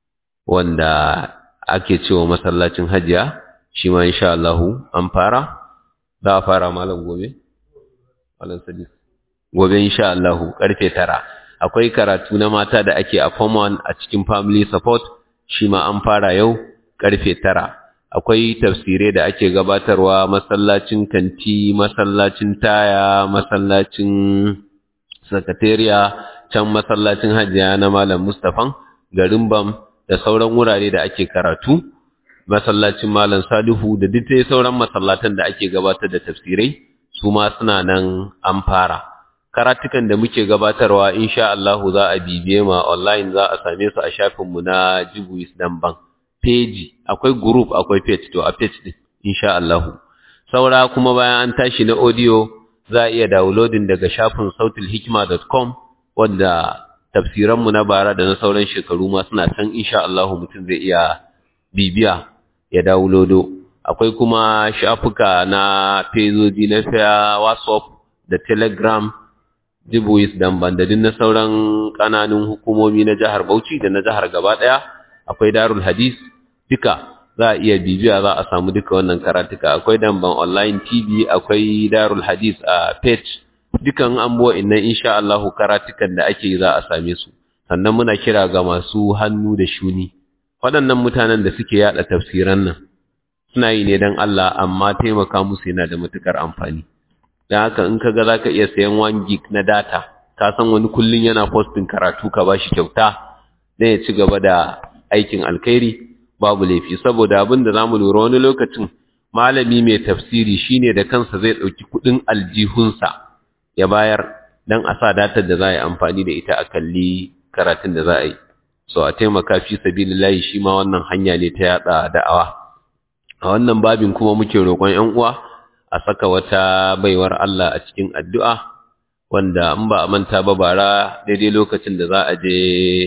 S1: wanda ake cewa masallacin hajiya shi ma insha Allahu an fara za a fara malam gobe malam sadis gobe insha Allahu karfe tara akwai karatu na mata da ake a form 1 a cikin family support shi ma an fara yau karfe tara akwai tafsirai da ake gabatarwa masallacin kanti masallacin taya masallacin sakatariya can masallacin hajiya na malam mustafan garin bam da sauran wurare da ake karatu masallacin malam salihu da duk sauran masallatan da ake gabatar da tafsirai su ma suna nan an fara karatukan da muke gabatarwa insha Allah za a bibiye ma online za a same su a shafinmu na Jibuis dan bank page akwai group akwai page to a page din insha Allah saura kuma bayan an tashi na audio za a iya downloading daga shafin sautilhikma.com wanda tafsiranmu na bara da na sauran shekaru ma suna can insha Allah mutum zai iya bibiya ya downloado akwai kuma shafuka na fezoji na fiya whatsapp da telegram jibuis da bandadin na sauran kananun hukumomi na jihar bauchi da na jihar gaba daya akwai darul hadis duka za a iya bibiya za a samu duka wannan karatuka akwai damban online tv akwai darul hadis a page dukan an buwa innan insha Allah karatukan da ake za a same su sannan muna kira ga masu hannu da shuni waɗannan mutanen da suke yada tafsiran nan suna yi ne don Allah amma taimaka musu yana da matukar amfani don haka in ka ga za ka iya sayan 1 gig na data ka san wani kullum yana postin karatu ka ba shi kyauta don ya ci gaba da aikin alkhairi babu laifi saboda abin da za mu lura wani lokacin malami mai tafsiri shine da kansa zai ɗauki kuɗin aljihunsa ya bayar don a sa datar da za a yi amfani da ita a kalli karatun da za a yi so a taimaka fi sabilillahi shi ma wannan hanya ne ta yada da'awa a wannan babin kuma muke roƙon ƴan uwa a saka wata baiwar Allah a cikin addu'a wanda in ba a manta ba bara daidai lokacin da za a je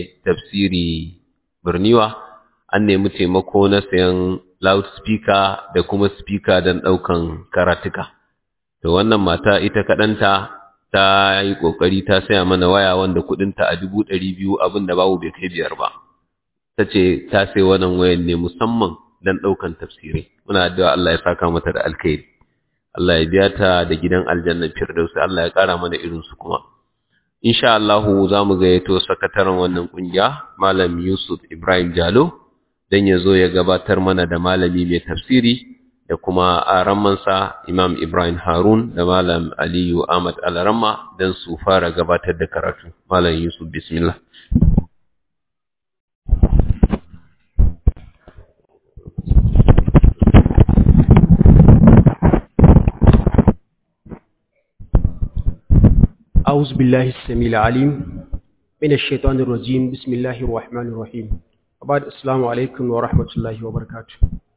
S1: tafsiri birniwa an nemi taimako na sayan loudspeaker da kuma speaker don ɗaukan karatuka to wannan mata ita kaɗanta ta yi ƙoƙari ta saya mana waya wanda kuɗinta a dubu ɗari biyu abin da babu bai kai biyar ba ta ce ta sai wannan wayan ne musamman don ɗaukan tafsirai muna addu'a Allah ya saka mata da alkhairi Allah ya biya ta da gidan aljannan firdausi Allah ya ƙara mana irin su kuma insha Allah za mu gayyato sakataren wannan ƙungiya malam Yusuf Ibrahim Jalo dan ya zo ya gabatar mana da malami mai tafsiri da kuma aramansa Imam Ibrahim Harun da Malam Aliyu Ahmad Alaramma don su fara gabatar da karatu. Malam Yusuf Bismillah.
S5: أعوذ بالله السميع العليم من الشيطان الرجيم بسم الله الرحمن الرحيم وبعد السلام عليكم ورحمة الله وبركاته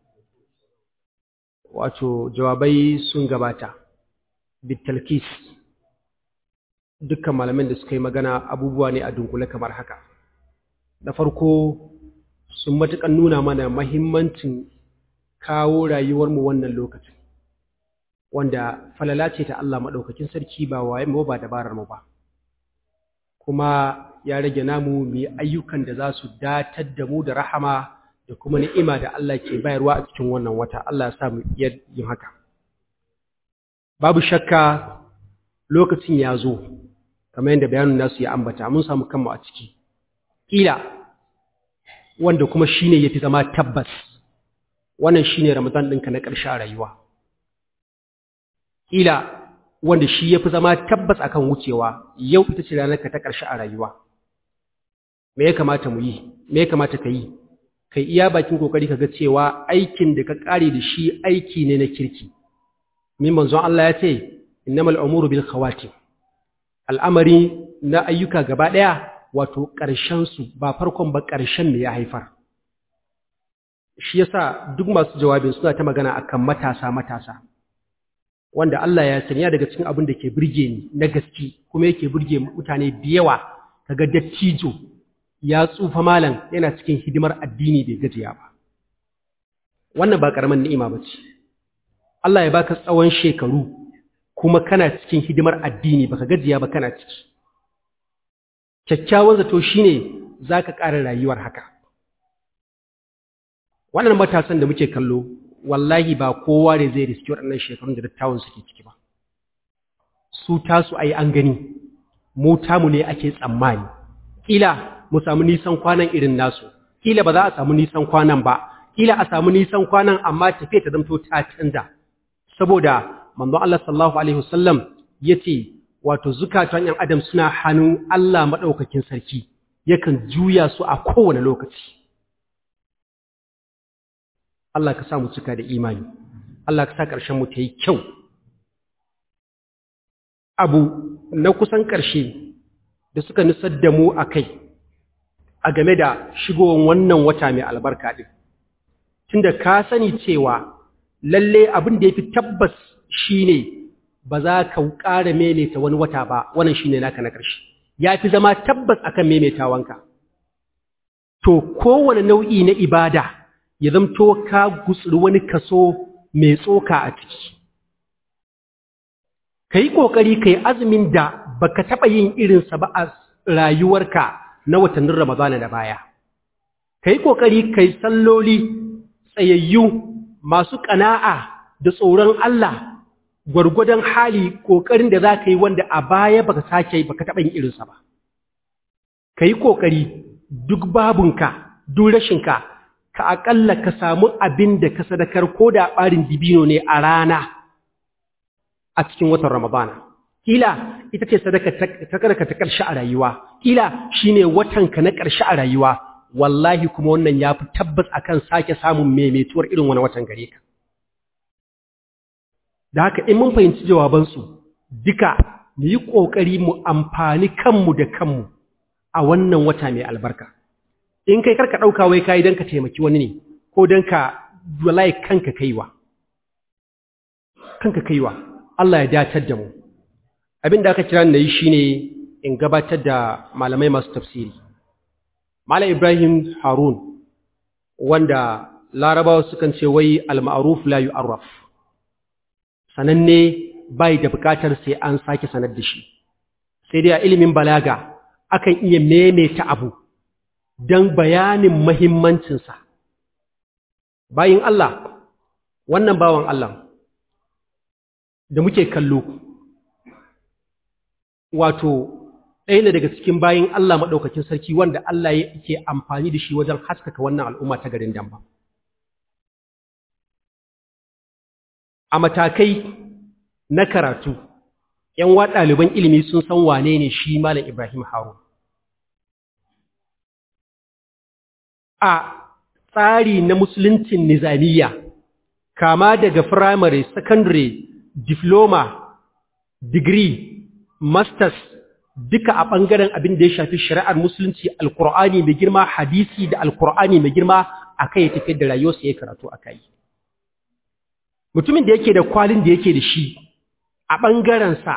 S5: wato jawabai sun gabata bitalkis dukkan malamin da suka yi magana abubuwa ne a dunkule kamar haka da farko sun matukan nuna mana mahimmancin kawo rayuwarmu wannan lokacin wanda falala ce ta Allah maɗaukakin sarki ba waye mu ba dabarar mu ba kuma ya rage namu mu yi ayyukan da za su datar da mu da rahama da kuma ni'ima da Allah ke bayarwa a cikin wannan wata Allah ya sa mu iya yin haka babu shakka lokacin ya zo kamar yadda bayanin nasu ya ambata mun samu kanmu a ciki kila wanda kuma shine yafi zama tabbas wannan shine Ramadan ɗinka na ƙarshe a rayuwa kila wanda shi yafi zama tabbas akan wucewa yau ita ce ranarka ta ƙarshe a rayuwa me ya kamata mu yi me ya kamata ka yi kai iya bakin kokari kaga cewa aikin da ka kare da shi aiki ne na kirki min manzon Allah ya ce innamal umuru bil khawatim al'amari na ayyuka gaba daya wato ƙarshen su ba farkon ba ƙarshen ne ya haifar shi yasa duk masu jawabin suna ta magana akan matasa matasa wanda Allah ya sanya daga cikin abin da ke burge ni na gaske kuma yake burge mutane da yawa kaga dattijo ya tsufa malam yana cikin hidimar addini bai gajiya ba wannan ba karaman ni'ima bace Allah ya baka tsawon shekaru kuma kana cikin hidimar addini baka gajiya ba kana ciki kyakkyawan zato shine zaka ƙara rayuwar haka wannan matasan da muke kallo wallahi ba kowa ne zai riski waɗannan shekarun da dattawan suke ciki ba su tasu ai an gani mu tamu ne ake tsammani kila mu samu nisan kwanan irin nasu kila ba za a samu nisan kwanan ba kila a samu nisan kwanan amma tafiya ta zamto ta canza saboda manzo Allah sallallahu alaihi wasallam yace wato zukatan yan adam suna hannun Allah madaukakin sarki yakan juya su a kowane lokaci Allah ka sa mu cika da imani Allah ka sa ƙarshen mu ta yi kyau abu na kusan ƙarshe da suka nisar da mu a kai a game da shigowar wannan wata mai albarka ɗin. Tunda ka sani cewa lalle abin da yafi tabbas shine ba za ka ƙara maimaita wani wata ba wannan shine naka na ƙarshe yafi zama tabbas akan maimaitawanka to kowane nau'i na ibada ya zamto ka gutsuri wani kaso mai tsoka a ciki ka yi ƙoƙari ka yi azumin da baka taɓa yin irinsa ba a rayuwarka na watannin ramadana da baya ka yi ƙoƙari ka yi salloli tsayayyu masu ƙana'a da tsoron Allah gwargwadon hali ƙoƙarin da za ka yi wanda a baya baka sake baka taɓa yin irinsa ba ka yi ƙoƙari duk babunka duk rashinka ka aƙalla ka samu abin da ka sadakar ko da ɓarin dibino ne a rana a cikin watan Ramadana. Kila ita ce sadaka ta karka ta ƙarshe a rayuwa, kila shi ne watanka na ƙarshe a rayuwa, wallahi kuma wannan ya fi tabbas akan sake samun maimaituwar irin wani watan gare ka. Da haka in mun fahimci jawabansu, duka mu yi ƙoƙari mu amfani kanmu da kanmu a wannan wata mai albarka. In kai karka ɗauka wai kayi don ka taimaki wani ne, ko don ka wallahi kanka kaiwa. Kanka kaiwa. Allah ya datar da mu abin da aka kira ni yi shine in gabatar da malamai masu tafsiri Malam Ibrahim Harun wanda larabawa sukan ce wai al-ma'ruf la yu'arraf sananne bai da bukatar sai an sake sanar da shi sai dai a ilimin balaga akan iya maimaita abu don bayanin mahimmancinsa bayin Allah wannan bawan Allah da muke kallo wato ɗaya ne daga cikin bayin Allah maɗaukakin sarki wanda Allah yake amfani da shi wajen haskaka wannan al'umma ta garin Damba. A matakai na karatu, ‘yan wa ɗaliban ilimi sun san wane ne shi Malam Ibrahim Harun. A tsari na musuluncin nizamiya, kama daga firamare, sakandare, diploma, degree, masters duka a ɓangaren abin da ya shafi shari'ar musulunci alkur'ani mai girma hadisi da alkur'ani mai girma a kai ya tafiyar da rayuwarsa ya karatu a kai mutumin da yake da kwalin da yake da shi a ɓangarensa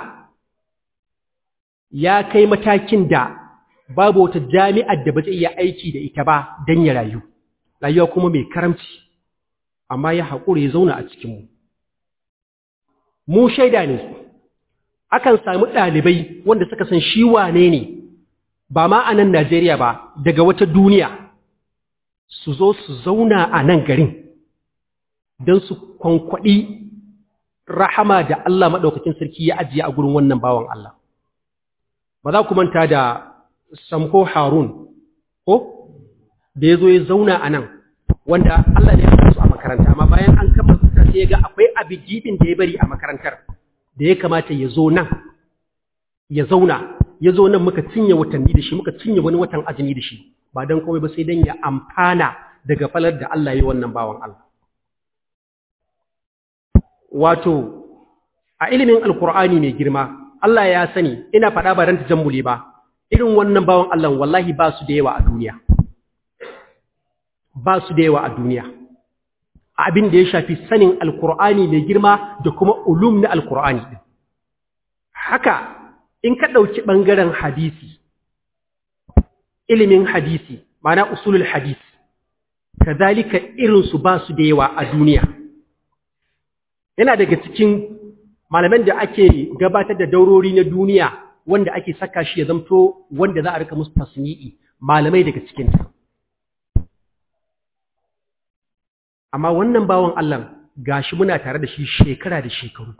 S5: ya kai matakin da babu wata jami'ar da ba zai iya aiki da ita ba don ya rayu rayuwa kuma mai karamci amma ya haƙura ya zauna a cikinmu mu shaida ne akan samu ɗalibai wanda suka san shi wane ne ba ma a nan Najeriya ba daga wata duniya su zo su zauna a nan garin don su kwankwaɗi rahama da Allah maɗaukakin sarki ya ajiye a gurin wannan bawan Allah. Ba za ku manta da Samko Harun, ko? Da ya zo ya zauna a nan, wanda Allah ne ya su a makaranta, amma bayan an kama sai ya ga akwai abin gibin da ya bari a makarantar. da ya kamata ya zo nan ya zauna ya zo nan muka cinye watanni da shi muka cinye wani watan azumi da shi ba don komai ba sai don ya amfana daga falar da Allah ya yi wannan bawan Allah wato a ilimin alkur'ani mai girma Allah ya sani ina faɗa ba don tajammuli ba irin wannan bawan Allah wallahi ba su da yawa a duniya ba su da yawa a duniya abin da ya shafi sanin alkur'ani mai girma da kuma ulum na alkur'ani ɗin haka in ka ɗauki ɓangaren hadisi ilimin hadisi mana usulul hadisi kazalika irinsu ba su da yawa a duniya yana daga cikin malaman da ake gabatar da daurori na duniya wanda ake saka shi ya zamto wanda za a rika musu tasni'i malamai daga cikinta amma wannan bawan Allah gashi muna tare da shi shekara da shekaru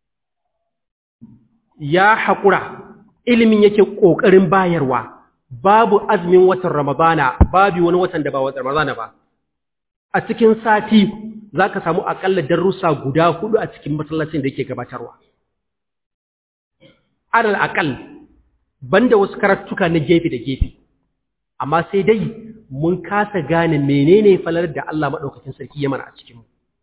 S5: ya haƙura ilimin yake ƙoƙarin bayarwa babu azumin watan ramadana babu wani watan da ba watan ramadana ba a cikin sati za ka samu aƙalla darussa guda hudu a cikin masallacin da yake gabatarwa alal aƙal banda wasu karatuka na gefe da gefe amma sai dai mun kasa gane menene falar da Allah maɗaukacin sarki ya mana a cikinmu.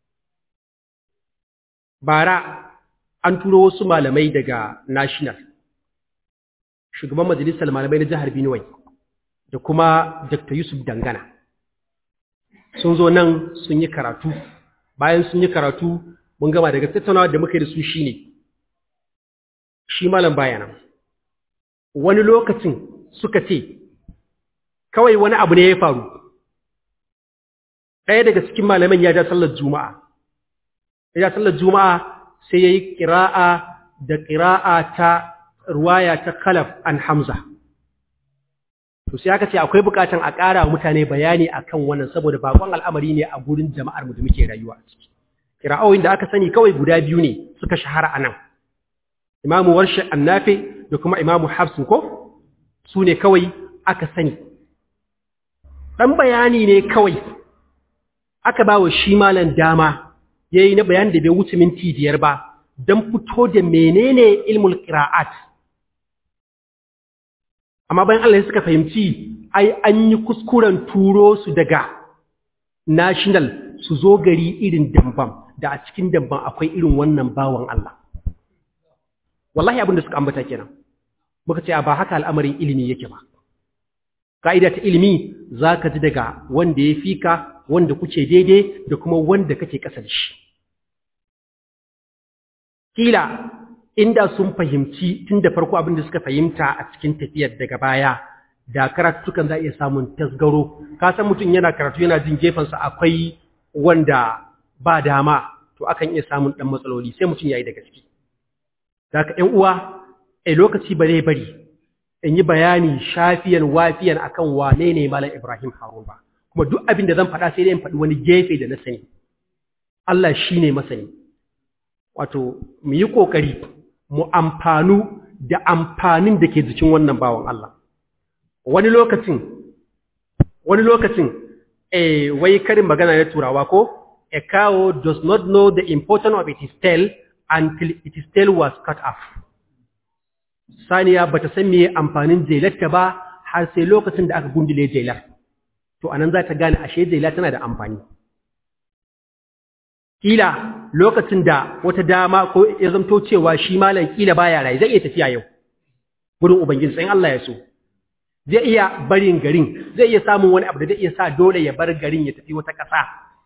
S5: Bara an turo wasu malamai daga National, shugaban majalisar malamai na jihar Benue da kuma Dr. Yusuf Dangana. Sun zo nan sun yi karatu bayan sun yi karatu mun gama daga tattaunawa da muka yi da su shine shi malam bayana wani lokacin suka ce kawai wani abu ne ya faru ɗaya daga cikin malaman ya ja sallar juma'a ya ja sallar juma'a sai ya yi ƙira'a da ƙira'a ta ruwaya ta khalaf an hamza to sai aka ce akwai bukatan a ƙara wa mutane bayani akan wannan saboda bakon al'amari ne a gurin jama'ar mu da muke rayuwa a ciki kira'o'in da aka sani kawai guda biyu ne suka shahara a nan imamu warshi annafi da kuma imamu hafsin ko su ne kawai aka sani ɗan bayani ne kawai aka ba wa shi malan dama ya yi na bayani da bai wuce minti biyar ba don fito da menene ilmul ƙira'at amma bayan Allah suka fahimci ai an yi kuskuren turo su daga national su zo gari irin dambam da a cikin dambam akwai irin wannan bawan Allah wallahi abin da suka ambata kenan muka ce ba haka al'amarin ilimi yake ba ka'ida ta ilimi zaka ji daga wanda ya fika wanda kuke daidai da kuma wanda kake ƙasa da shi kila inda sun fahimci tun da farko abin da suka fahimta a cikin tafiyar daga baya da karatukan za a iya samun tasgaro ka san mutum yana karatu yana jin gefensa akwai wanda ba dama to akan iya samun ɗan matsaloli sai mutum ya yi da gaske da ka ‘yan uwa a lokaci ba zai bari in yi bayani shafiyan wafiyan akan wane ne malam ibrahim harun ba kuma duk abin da zan faɗa sai dai in faɗi wani gefe da na sani Allah shi ne masani wato mu yi ƙoƙari mu amfanu da amfanin da ke jikin wannan bawan Allah. Wani lokacin, wani lokacin, eh, wai karin magana na turawa ko, a cow does not know the importance of its tail until its tail was cut off. Saniya ba ta san meye amfanin jelarta ba har sai lokacin da aka gundule jelar. To, anan za ta gane ashe jela tana da amfani. kila lokacin da wata dama ko ya zamto cewa shi malam kila baya rai zai iya tafiya yau gurin ubangiji sai Allah ya so zai iya barin garin zai iya samun wani abu da zai iya sa dole ya bar garin ya tafi wata ƙasa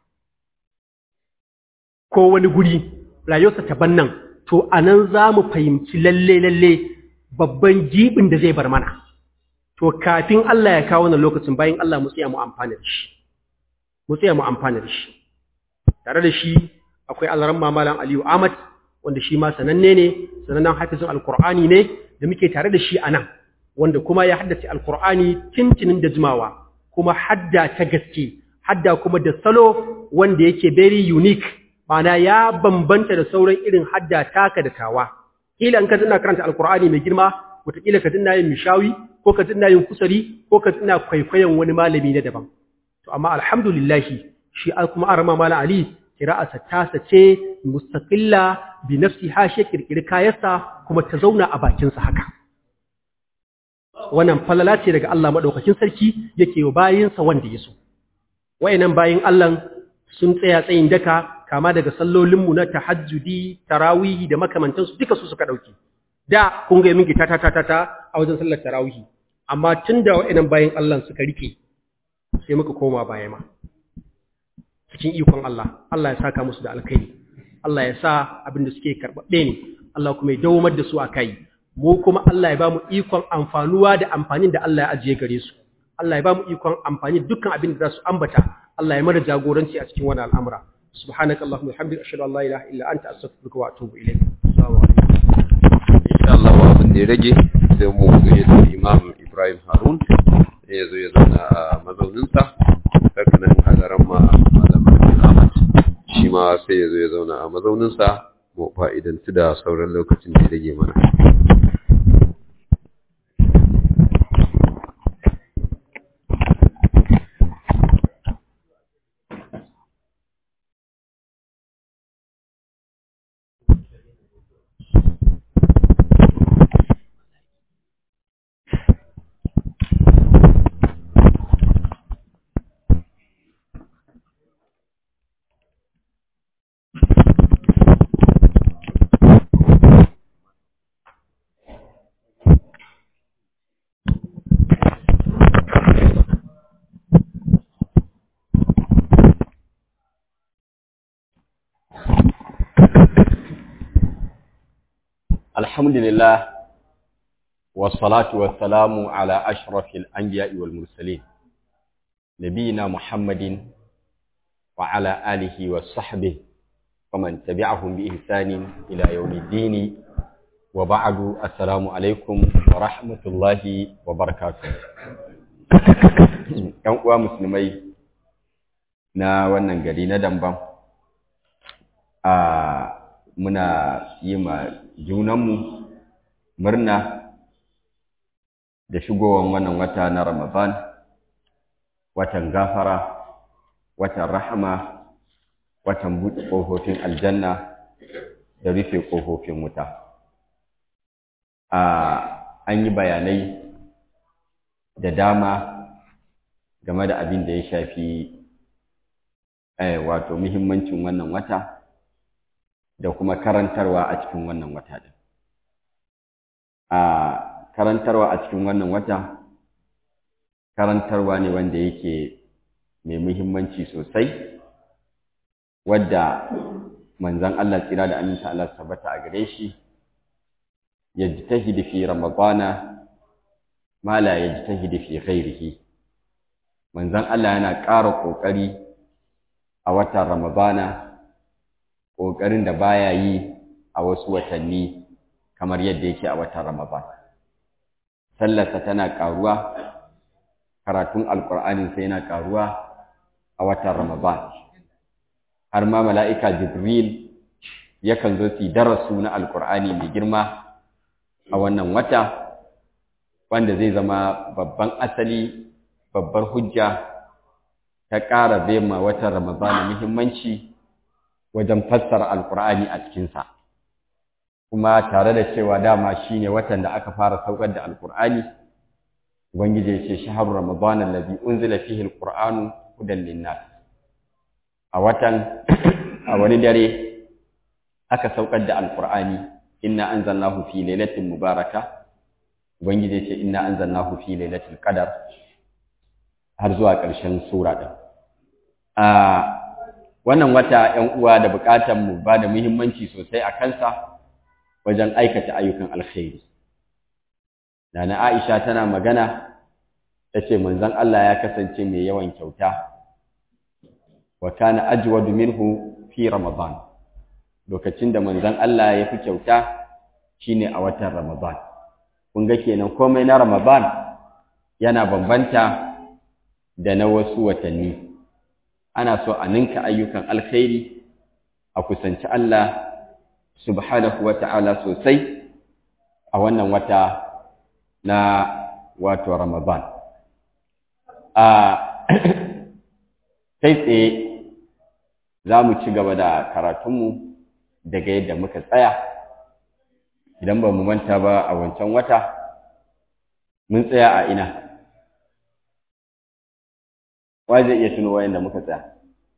S5: ko wani guri rayuwarsa ta bannan to anan za mu fahimci lalle lalle babban jibin da zai bar mana to kafin Allah ya kawo wannan lokacin bayan Allah mu tsaya mu amfana da shi mu tsaya mu amfana da shi tare da shi akwai alaran mamalan Aliyu Ahmad wanda shi ma sananne ne sanannen hafizin alkur'ani ne da muke tare da shi a nan wanda kuma ya haddace alkur'ani tintinin da jimawa kuma hadda ta gaske hadda kuma da salo wanda yake very unique ma'ana ya bambanta da sauran irin hadda taka da tawa kila in ka tana karanta alkur'ani mai girma wataƙila ka tana yin mishawi ko ka tana yin kusari ko ka tana kwaikwayon wani malami na daban to amma alhamdulillahi shi kuma arama mala ali kira'arsa tasa ce mustaqilla bi nafsiha shi kirkiri kayansa kuma ta zauna a bakinsa haka wannan falala ce daga Allah madaukakin sarki yake wa bayinsa wanda ya so wayannan bayin Allah sun tsaya tsayin daka kama daga sallolinmu na tahajjudi tarawihi da makamantansu duka su suka dauke da kun ga mingi ta ta ta ta a wajen sallar tarawihi amma tunda wayannan bayin Allah suka rike sai muka koma baya ma cikin ikon Allah Allah ya saka musu da alkai Allah ya sa abin da suke karɓaɓɓe ne Allah kuma ya dawomar da su a kai mu kuma Allah ya ba mu ikon amfanuwa da amfanin da Allah ya ajiye gare su Allah ya ba mu ikon amfani dukkan abin da za su ambata Allah ya mana jagoranci a cikin wani al'amura subhanaka allahumma hamdika ashhadu an la ilaha illa anta astaghfiruka wa atubu ilayk assalamu alaikum
S1: insha Allah wa abin da ya rage sai mu gayyata Imam Ibrahim Harun ya zo ya zauna a mazauninsa haka nan hadaran ma malamin Ahmad shi ma sai ya zo ya zauna a mazauninsa mu fa'idantu da sauran lokacin da ya rage mana
S7: الحمد لله والصلاة والسلام على أشرف الأنبياء والمرسلين نبينا محمد وعلى آله وصحبه ومن تبعهم بإحسان إلى يوم الدين وبعد السلام عليكم ورحمة الله وبركاته ‘Yan uwa musulmai na wannan gari na Damban, a muna yi ma junanmu murna da shigowar wannan wata na Ramadan, watan gafara, watan rahama, watan buɗe ƙofofin aljanna da rufe ƙofofin wuta. An yi bayanai da dama game da abin da ya shafi wato muhimmancin wannan wata da kuma karantarwa a cikin wannan wata ɗin. A karantarwa a cikin wannan wata, karantarwa ne wanda yake mai muhimmanci sosai, wadda manzan Allah tsira da aminta Allah tabbata a gare shi, ya ji ta fi Ramadana, ma la ya ji ta fi ghairihi. Manzan Allah yana ƙara ƙoƙari a watan Ramadana, ƙoƙarin da baya yi a wasu watanni kamar yadda yake a watan Ramadan. Sallarsa tana ƙaruwa, karatun Alƙur'aninsa yana ƙaruwa a watan Ramadan. Har ma mala'ika Jibril yakan zo su darasu na Alƙur'ani mai girma a wannan wata, wanda zai zama babban asali, babbar hujja ta ƙara ma watan Ramadan muhimmanci. wajen fassara alkur'ani a cikinsa kuma tare da cewa dama shine watan da aka fara saukar da alkur'ani ubangiji ya ce shahru ramadan allazi unzila fihi alqur'anu hudan linnas a watan a wani dare aka saukar da alkur'ani inna anzalnahu fi lailatin mubaraka ubangiji ya ce inna anzalnahu fi lailatul qadar har zuwa ƙarshen sura din a wannan wata ‘yan uwa da buƙatar mu ba da muhimmanci sosai a kansa wajen aikata ayyukan alkhairi. Nana Aisha tana magana ta ce manzon Allah ya kasance mai yawan kyauta, wa kana ajwadu minhu fi Ramadan. Lokacin da manzon Allah ya fi kyauta shine a watan Ramadan. Kun ga kenan komai na Ramadan yana bambanta da na wasu watanni. ana so a ninka ayyukan alkhairi a kusanci Allah subhanahu wa ta'ala sosai a wannan wata na wato Ramadan. A kai tsaye za mu ci gaba da karatunmu daga yadda muka tsaya, idan ba mu manta ba a wancan wata, mun tsaya a ina. wa zai iya tuno wayan da muka tsaya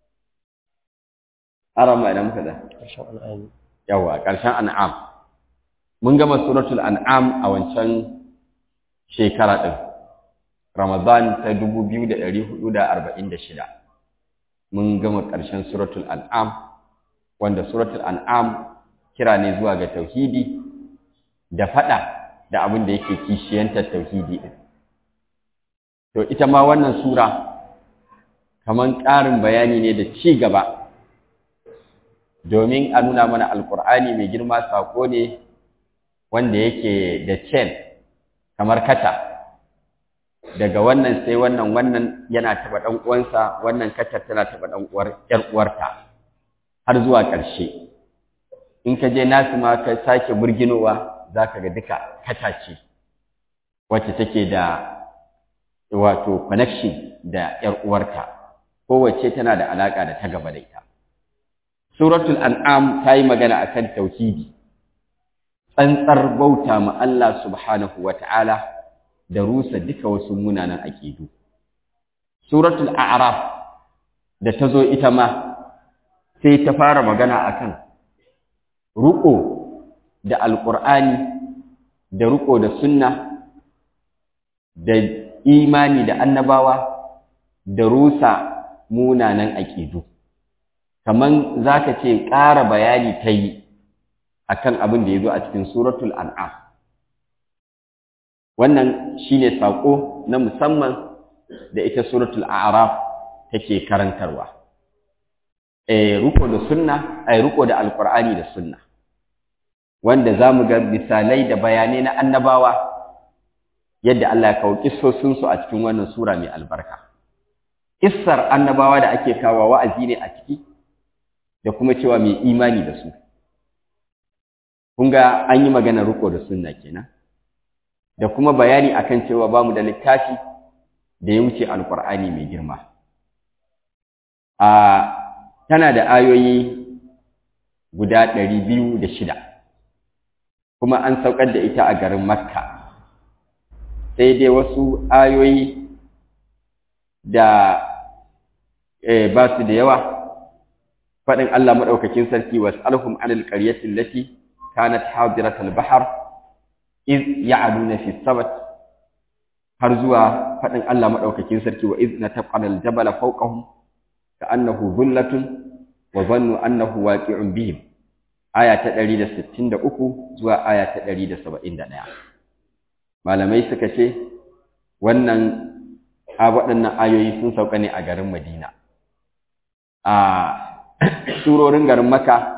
S7: arama idan muka tsaya yawa ƙarshen an'am mun gama suratul an'am a wancan shekara ɗin ramadan ta dubu biyu da ɗari hudu da arba'in da shida mun gama ƙarshen suratul an'am wanda suratul an'am kira ne zuwa ga tauhidi da faɗa da abin da yake kishiyantar tauhidi ɗin to ita ma wannan sura kaman ƙarin bayani ne da ci gaba domin a nuna mana alkur'ani mai girma saƙo ne wanda yake da chain kamar kata daga wannan sai wannan wannan yana taɓa ɗan uwansa wannan katar tana taɓa ɗan uwar ƴar uwarta har zuwa ƙarshe in ka je nasu ma ka sake burginowa za ka ga duka kata ce wacce take da wato connection da ƴar uwarta kowace tana da alaƙa da ta gaba da ita. Suratul An'am ta yi magana a kan tauhidi, tsantsar bauta ma Allah subhanahu wa ta'ala da rusa duka wasu munanan aƙidu. Suratul A'raf da ta zo ita ma sai ta fara magana a kan ruƙo da Alƙur'ani da ruƙo da sunna da imani da annabawa da rusa munanan aƙidu kaman zaka ce ƙara bayani ta yi akan abin da ya zo a cikin suratul an'am wannan shine sako na musamman da ita suratul a'raf take karantarwa eh ruko da sunna ai ruko da alqur'ani da sunna wanda zamu ga misalai da bayanai na annabawa yadda Allah ya kawo kissosin su a cikin wannan sura mai albarka kissar annabawa da ake kawo wa'azi ne a ciki da kuma cewa mai imani da su kun ga an yi magana ruko da sunna kenan da kuma bayani akan cewa bamu da littafi da ya wuce alqur'ani mai girma a tana da ayoyi guda ɗari biyu da shida kuma an saukar da ita a garin makka sai dai wasu ayoyi da ba su da yawa faɗin Allah maɗaukakin sarki wasu alhum anil ƙaryatin lati kanat hadiratal bahar iz ya'aduna fi sabat har zuwa faɗin Allah maɗaukakin sarki wa iz nataqana al-jabala fawqahum ka'annahu dhullatun wa dhannu annahu waqi'un bihim aya ta 163 zuwa aya ta 171 malamai suka ce wannan a waɗannan ayoyi sun sauka ne a garin Madina a surorin garin Makka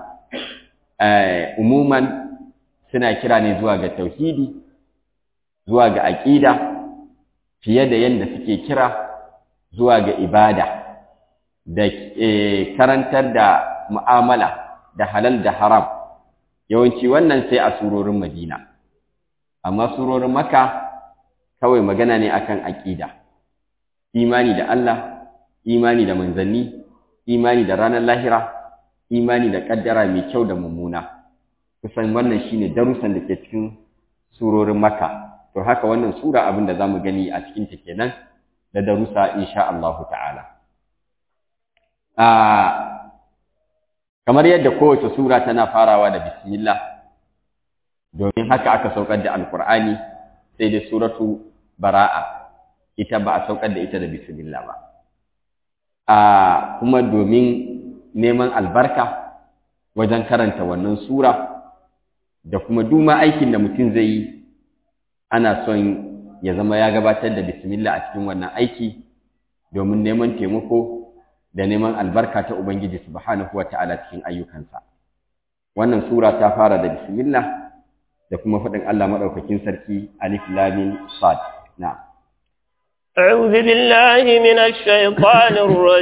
S7: umuman suna kira ne zuwa ga tauhidi zuwa ga aqida fiye da yanda suke kira zuwa ga ibada da karantar da mu'amala da halal da haram yawanci wannan sai a surorin Madina amma surorin Makka kawai magana ne akan aqida imani da Allah imani da manzanni imani da ranar lahira imani da kaddara mai kyau da mummuna kusan wannan shine darussan da ke cikin surorin Makka to haka wannan sura abin da zamu gani a cikin ta kenan da darussa insha Allah ta'ala a kamar yadda kowace sura tana farawa da bismillah domin haka aka saukar da alqur'ani sai da suratu bara'a ita ba a saukar da ita da bismillah ba a kuma domin neman albarka wajen karanta wannan sura da kuma duma aikin da mutum zai yi ana son ya zama ya gabatar da bismillah a cikin wannan aiki domin neman taimako da neman albarka ta Ubangiji subhanahu wa ta'ala cikin ayyukansa. Wannan sura ta fara da bismillah da kuma faɗin Allah maɗaukakin sarki alif lamin sad. Na.
S8: أعوذ بالله من الشيطان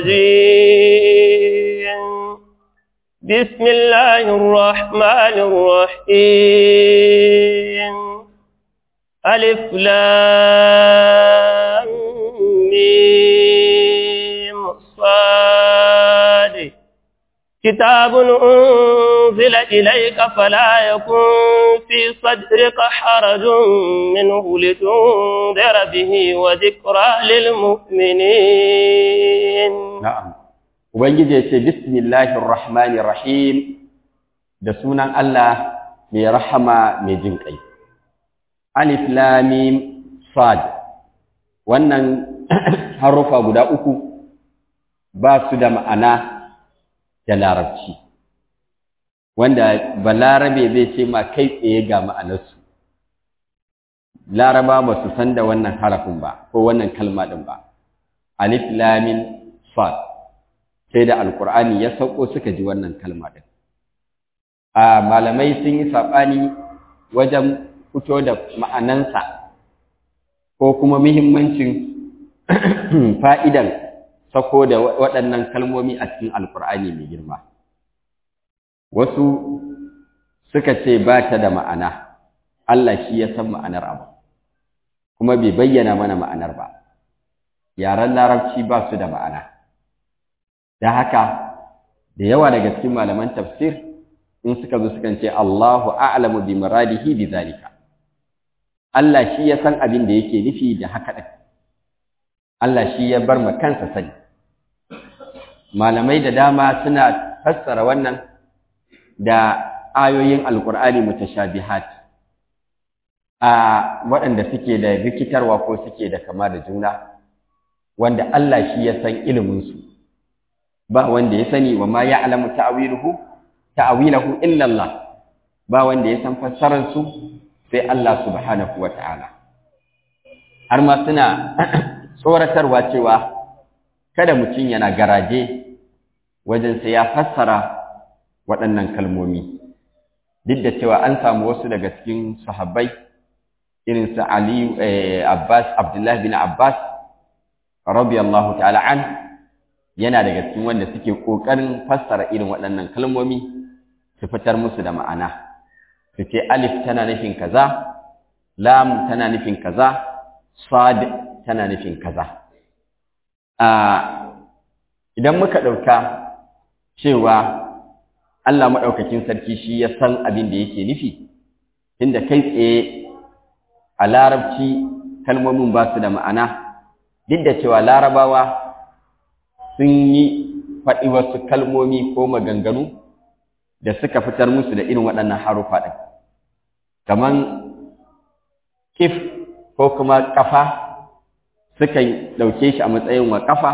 S8: الرجيم بسم الله الرحمن الرحيم ألف لام ميم صاد كتاب أنزل إليك فلا يكن في صدرك حرج منه لتنذر به وذكرى للمؤمنين
S7: نعم Ubangiji ya ce, Bismillahir Rahmanir Rahim, da sunan Allah mai rahama mai jin ƙai. Alif Lamim Sad, wannan harufa guda uku ba su da ma'ana da larabci, wanda balarabe zai ce ma kai tsaye ga ma'anarsu. Laraba ba su san da wannan harafin ba, ko wannan kalma ɗin ba. Alif Lamin Sad. sai da alkur'ani ya sauko suka ji wannan kalma din a malamai sun yi saɓani wajen fito da ma'anansa ko kuma muhimmancin fa'idan sako da waɗannan kalmomi a cikin alkur'ani mai girma wasu suka ce ba ta da ma'ana Allah shi ya san ma'anar abu kuma bai bayyana mana ma'anar ba yaren larabci ba su da ma'ana da haka da yawa daga cikin malaman tafsir in suka zo sukan ce Allahu a'lamu bi muradihi bi zalika Allah shi ya san abin da yake nufi da haka din Allah shi ya bar ma kansa sani malamai da dama suna fassara wannan da ayoyin alqur'ani mutashabihat a waɗanda suke da rikitarwa ko suke da kama da juna wanda Allah shi ya san ilimin su ba wanda ya sani wa ma ya'lamu ta'wiluhu ta'wilahu illa Allah ba wanda ya san fassarar su sai Allah subhanahu wata'ala har ma suna tsoratarwa cewa kada mutum yana garaje wajen sai ya fassara waɗannan kalmomi duk da cewa an samu wasu daga cikin sahabbai irin su Ali Abbas Abdullah bin Abbas radiyallahu ta'ala an yana daga cikin wanda suke kokarin fassara irin waɗannan kalmomi su fitar musu da ma'ana su ce alif tana nufin kaza lam tana nufin kaza sad tana nufin kaza idan muka ɗauka cewa Allah maɗaukakin sarki shi ya san abin da yake nufi inda kai tsaye a larabci kalmomin ba su da ma'ana duk da cewa larabawa sun yi faɗi wasu kalmomi ko maganganu da suka fitar musu da irin waɗannan harufa ɗin kamar kif ko kuma ƙafa sukan ɗauke shi a matsayin wa ƙafa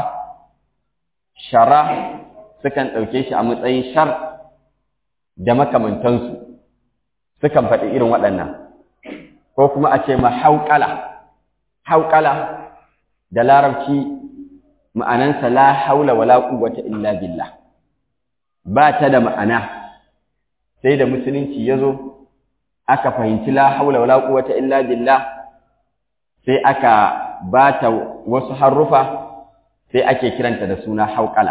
S7: shara sukan ɗauke shi a matsayin shar da makamantansu sukan faɗi irin waɗannan ko kuma a ce ma hauƙala hauƙala da larabci ma'anansa la haula wala quwwata illa billah ba ta da ma'ana sai da musulunci ya zo aka fahimci la haula wala quwwata illa billah sai aka ba ta wasu harufa sai ake kiranta da suna hauƙala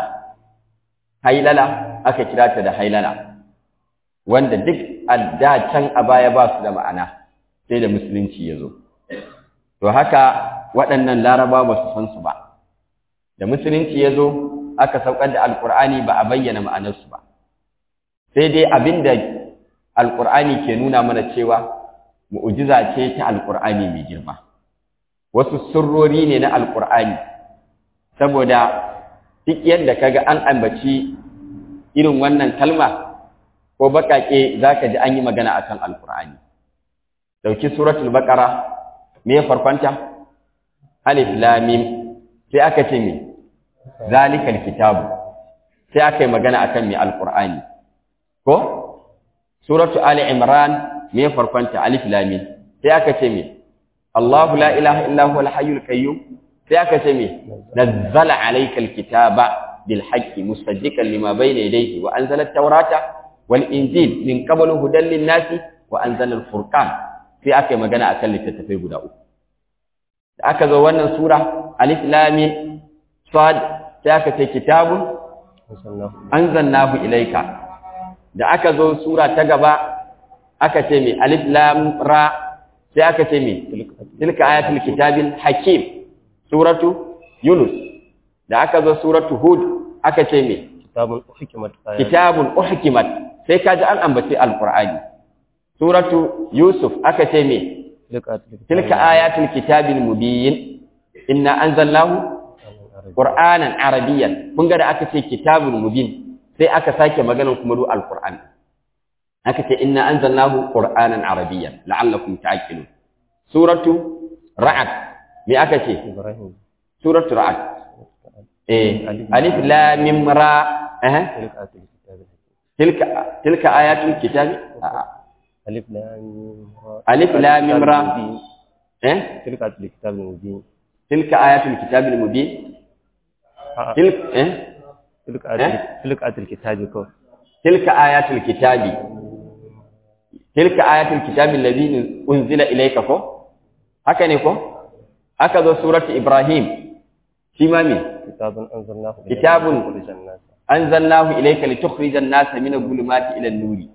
S7: hailala aka kira ta da hailala wanda duk a da can a baya ba su da ma'ana sai da musulunci ya zo to haka waɗannan laraba ba su san su ba da musulunci ya zo aka saukar da alƙur'ani ba a bayyana ma'anarsu ba sai dai abin da alƙur'ani ke nuna mana cewa mu'ujiza ce ta alƙur'ani mai girma wasu sirrori ne na alƙur'ani saboda duk yadda kaga an ambaci irin wannan kalma ko baƙaƙe za ka ji an yi magana a kan alƙur'ani ɗauki suratul baƙara me farkonta alif lamim sai aka ce me zalikal kitabu sai aka yi magana a kan me alƙur'ani ko suratu ali imran me farkonta alif lamim sai aka ce me Allahu la ilaha illa huwa al-hayyul qayyum sai aka ce me nazzala alayka al-kitaba bil haqqi musaddiqan lima bayna yadayhi wa anzala at-taurata wal injil min qablu hudan lin-nasi wa anzala al-furqan sai aka yi magana akan littattafai guda uku da aka zo wannan sura alif lam mim sad sai aka ce kitabun anzalnahu ilayka da aka zo sura ta gaba aka ce me alif lam ra sai aka ce me tilka ayatul kitabil hakim suratu yunus da aka zo suratu hud aka ce me
S9: kitabun uhkimat
S7: kitabun uhkimat sai kaji an ambace alqur'ani suratu yusuf aka ce me tilka ayatul kitabil mubin inna anzalnahu qur'anan arabiyyan kun ga da aka ce kitabun mubin sai aka sake maganan kuma du alqur'ani aka ce inna anzalnahu qur'anan arabiyyan la'allakum ta'qilun suratu ra'd me aka ce suratu ra'd eh alif lam mim ra eh tilka tilka ayatul kitab
S9: alif lam
S7: alif lam mim ra eh
S9: tilka ayatul kitab mubin
S7: tilka ayatul kitab mubin tilka eh
S9: tilka ayatul tilka ayatul kitab ko
S7: tilka ayatul kitabi tilka ayatul kitabi alladhi unzila ilayka ko haka ne ko aka zo suratu ibrahim shi ma me
S9: kitabun anzalnahu
S7: kitabun anzalnahu ilayka litukhrijan nasa min adh-dhulumati ila an-nuri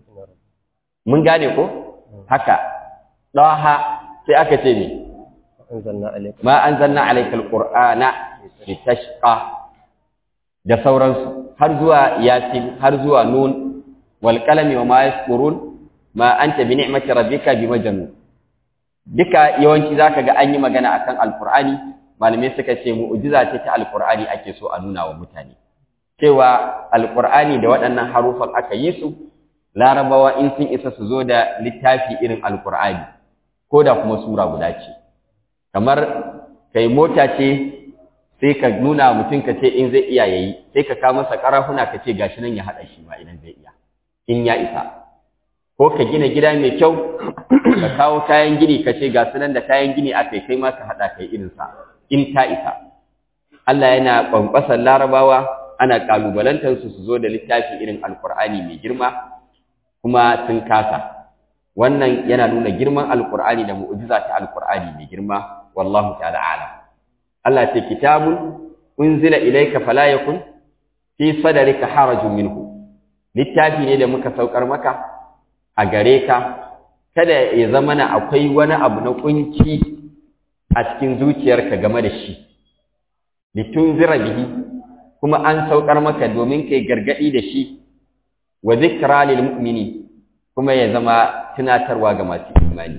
S7: mun gane ko haka daha sai aka ce me
S9: anzalna alayka
S7: ma anzalna alayka al-qur'ana litashqa da sauransu har zuwa yasin har zuwa nun wal qalami wa ma yasqurun ma anta bi ni'mati rabbika bi majnun duka yawanci zaka ga an yi magana akan alqur'ani malamai suka ce mu'jiza ce ta alqur'ani ake so a nuna wa mutane cewa alqur'ani da waɗannan harufan aka yi su larabawa in sun isa su zo da littafi irin alqur'ani ko da kuma sura guda ce kamar kai mota ce sai ka nuna mutum ka ce in zai iya yayi sai ka kawo masa karafuna ka ce gashi nan ya haɗa shi ma idan zai iya in ya isa ko ka gina gida mai kyau ka kawo kayan gini ka ce ga sunan da kayan gini a kai kai ma ka haɗa kai irinsa in ta isa Allah yana ƙwanƙwasar larabawa ana ƙalubalantar su su zo da littafi irin alƙur'ani mai girma kuma sun kasa wannan yana nuna girman alƙur'ani da mu'jiza ta alƙur'ani mai girma wallahu ta'ala a'lam Allah ce kitabun unzila ilayka fala yakun fi sadrika harajun minhu littafi ne da muka saukar maka a gare ka kada ya zama na akwai wani abu na kunci a cikin zuciyarka game da shi litunzira bihi kuma an saukar maka domin kai gargadi da shi wa zikra lil mu'mini kuma ya zama tunatarwa ga masu imani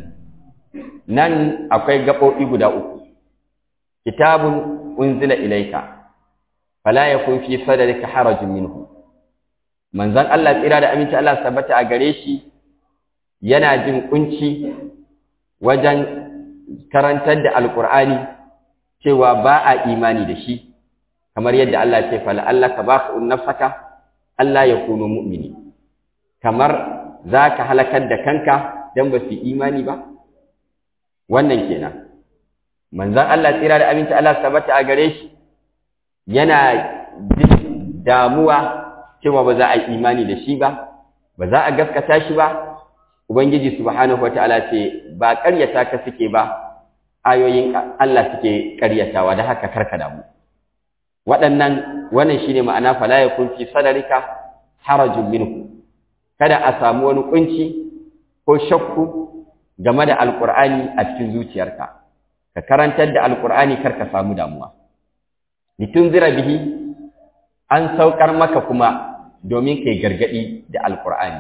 S7: nan akwai gaɓoɓi guda uku kitabun unzila ilaika fala yakun fi sadrika harajun minhu manzon Allah tsira da aminci Allah tabbata a gare shi yana jin kunci wajen karantar da alqur'ani cewa ba a imani da shi kamar yadda Allah ce fala Allah ka ba ku nafsaka Allah ya kunu mu'mini kamar zaka halakar da kanka dan ba su imani ba wannan kenan manzon Allah tsira da aminci Allah tabbata a gare shi yana jin damuwa cewa ba za a yi imani da shi ba ba za a gaskata shi ba ubangiji subhanahu wataala ce ba ƙaryata ka suke ba ayoyin Allah suke ƙaryatawa da haka karka damu waɗannan wannan shine ma'ana fala yakun fi sadrika harajun minhu kada a samu wani kunci ko shakku game da alqur'ani a cikin zuciyarka ka karantar da alqur'ani karka samu damuwa litunzira bihi an saukar maka kuma domin kai gargadi da alqur'ani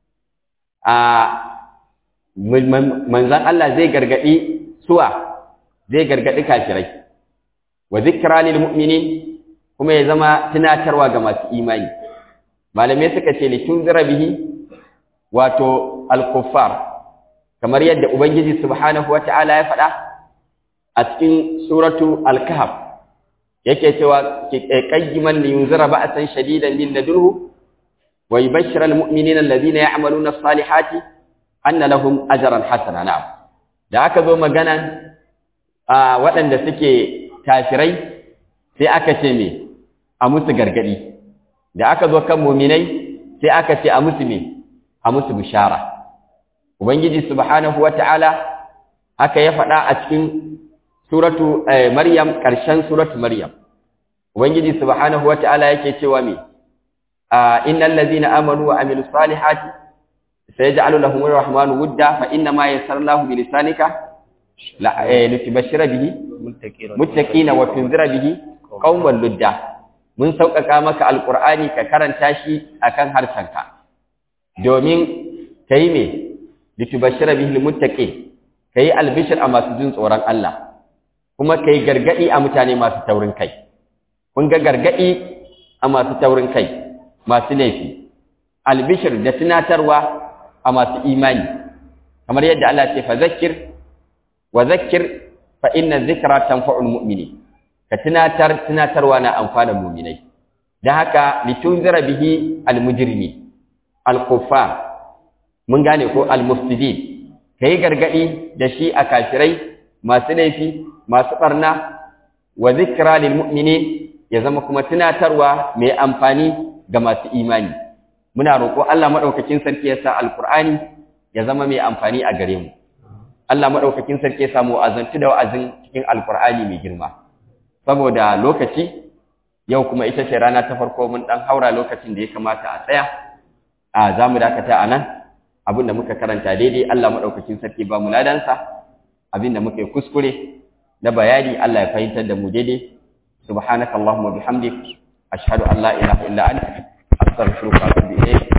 S7: a manzan Allah zai gargadi suwa zai gargadi kafirai wa zikra lil mu'minin kuma ya zama tunatarwa ga masu imani malamai suka ce litunzira bihi wato al-kuffar kamar yadda ubangiji subhanahu wata'ala ya faɗa a cikin suratu al-kahf yake cewa qayyiman liyunzira ba'san shadidan min ladunhu wa yubashshira al-mu'minina alladhina ya'maluna as-salihati anna lahum ajran hasana na'am da aka zo magana a waɗanda suke kafirai sai aka ce me a musu gargadi da aka zo kan mu'minai sai aka ce a musu me a musu bishara ubangiji subhanahu wata'ala haka ya faɗa a cikin suratu maryam ƙarshen suratu maryam ubangiji subhanahu wata'ala yake cewa me innal ladhina amanu wa amilus salihati sayaj'alu lahum arrahmanu wudda fa inna ma yassarnahu bi lisanika la litubashshira bihi muttaqina wa tunzira bihi qauman ludda mun sauƙaƙa maka alqur'ani ka karanta shi akan harshenka domin kai me litubashshira bihi almuttaqin kai albishir a masu jin tsoron Allah kuma kai gargadi a mutane masu taurin kai kun ga gargadi a masu taurin kai masu laifi albishir da tunatarwa a masu imani kamar yadda Allah ce fa zakkir wa zakkir fa inna dhikra tanfa'ul mu'mini ka tunatar tunatarwa na amfana mu'minai dan haka litunzira bihi almujrimi alkuffar mun gane ko almufsidin kai gargadi da shi a kafirai masu laifi masu barna wa zikra lil mu'minin ya zama kuma tunatarwa mai amfani ga masu imani muna roƙo Allah madaukakin sarki ya sa alqur'ani ya zama mai amfani a gare mu Allah madaukakin sarki ya samu azantu da wa'azin cikin alqur'ani mai girma saboda lokaci yau kuma ita ce rana ta farko mun dan haura lokacin da ya kamata a tsaya a za mu dakata a nan abin da muka karanta daidai Allah maɗaukakin sarki ba mu ladansa abin da muka yi kuskure na bayani Allah ya fahimtar da mu daidai subhanaka allahumma bihamdik ashhadu an la ilaha illa anta astaghfiruka wa atubu ilayk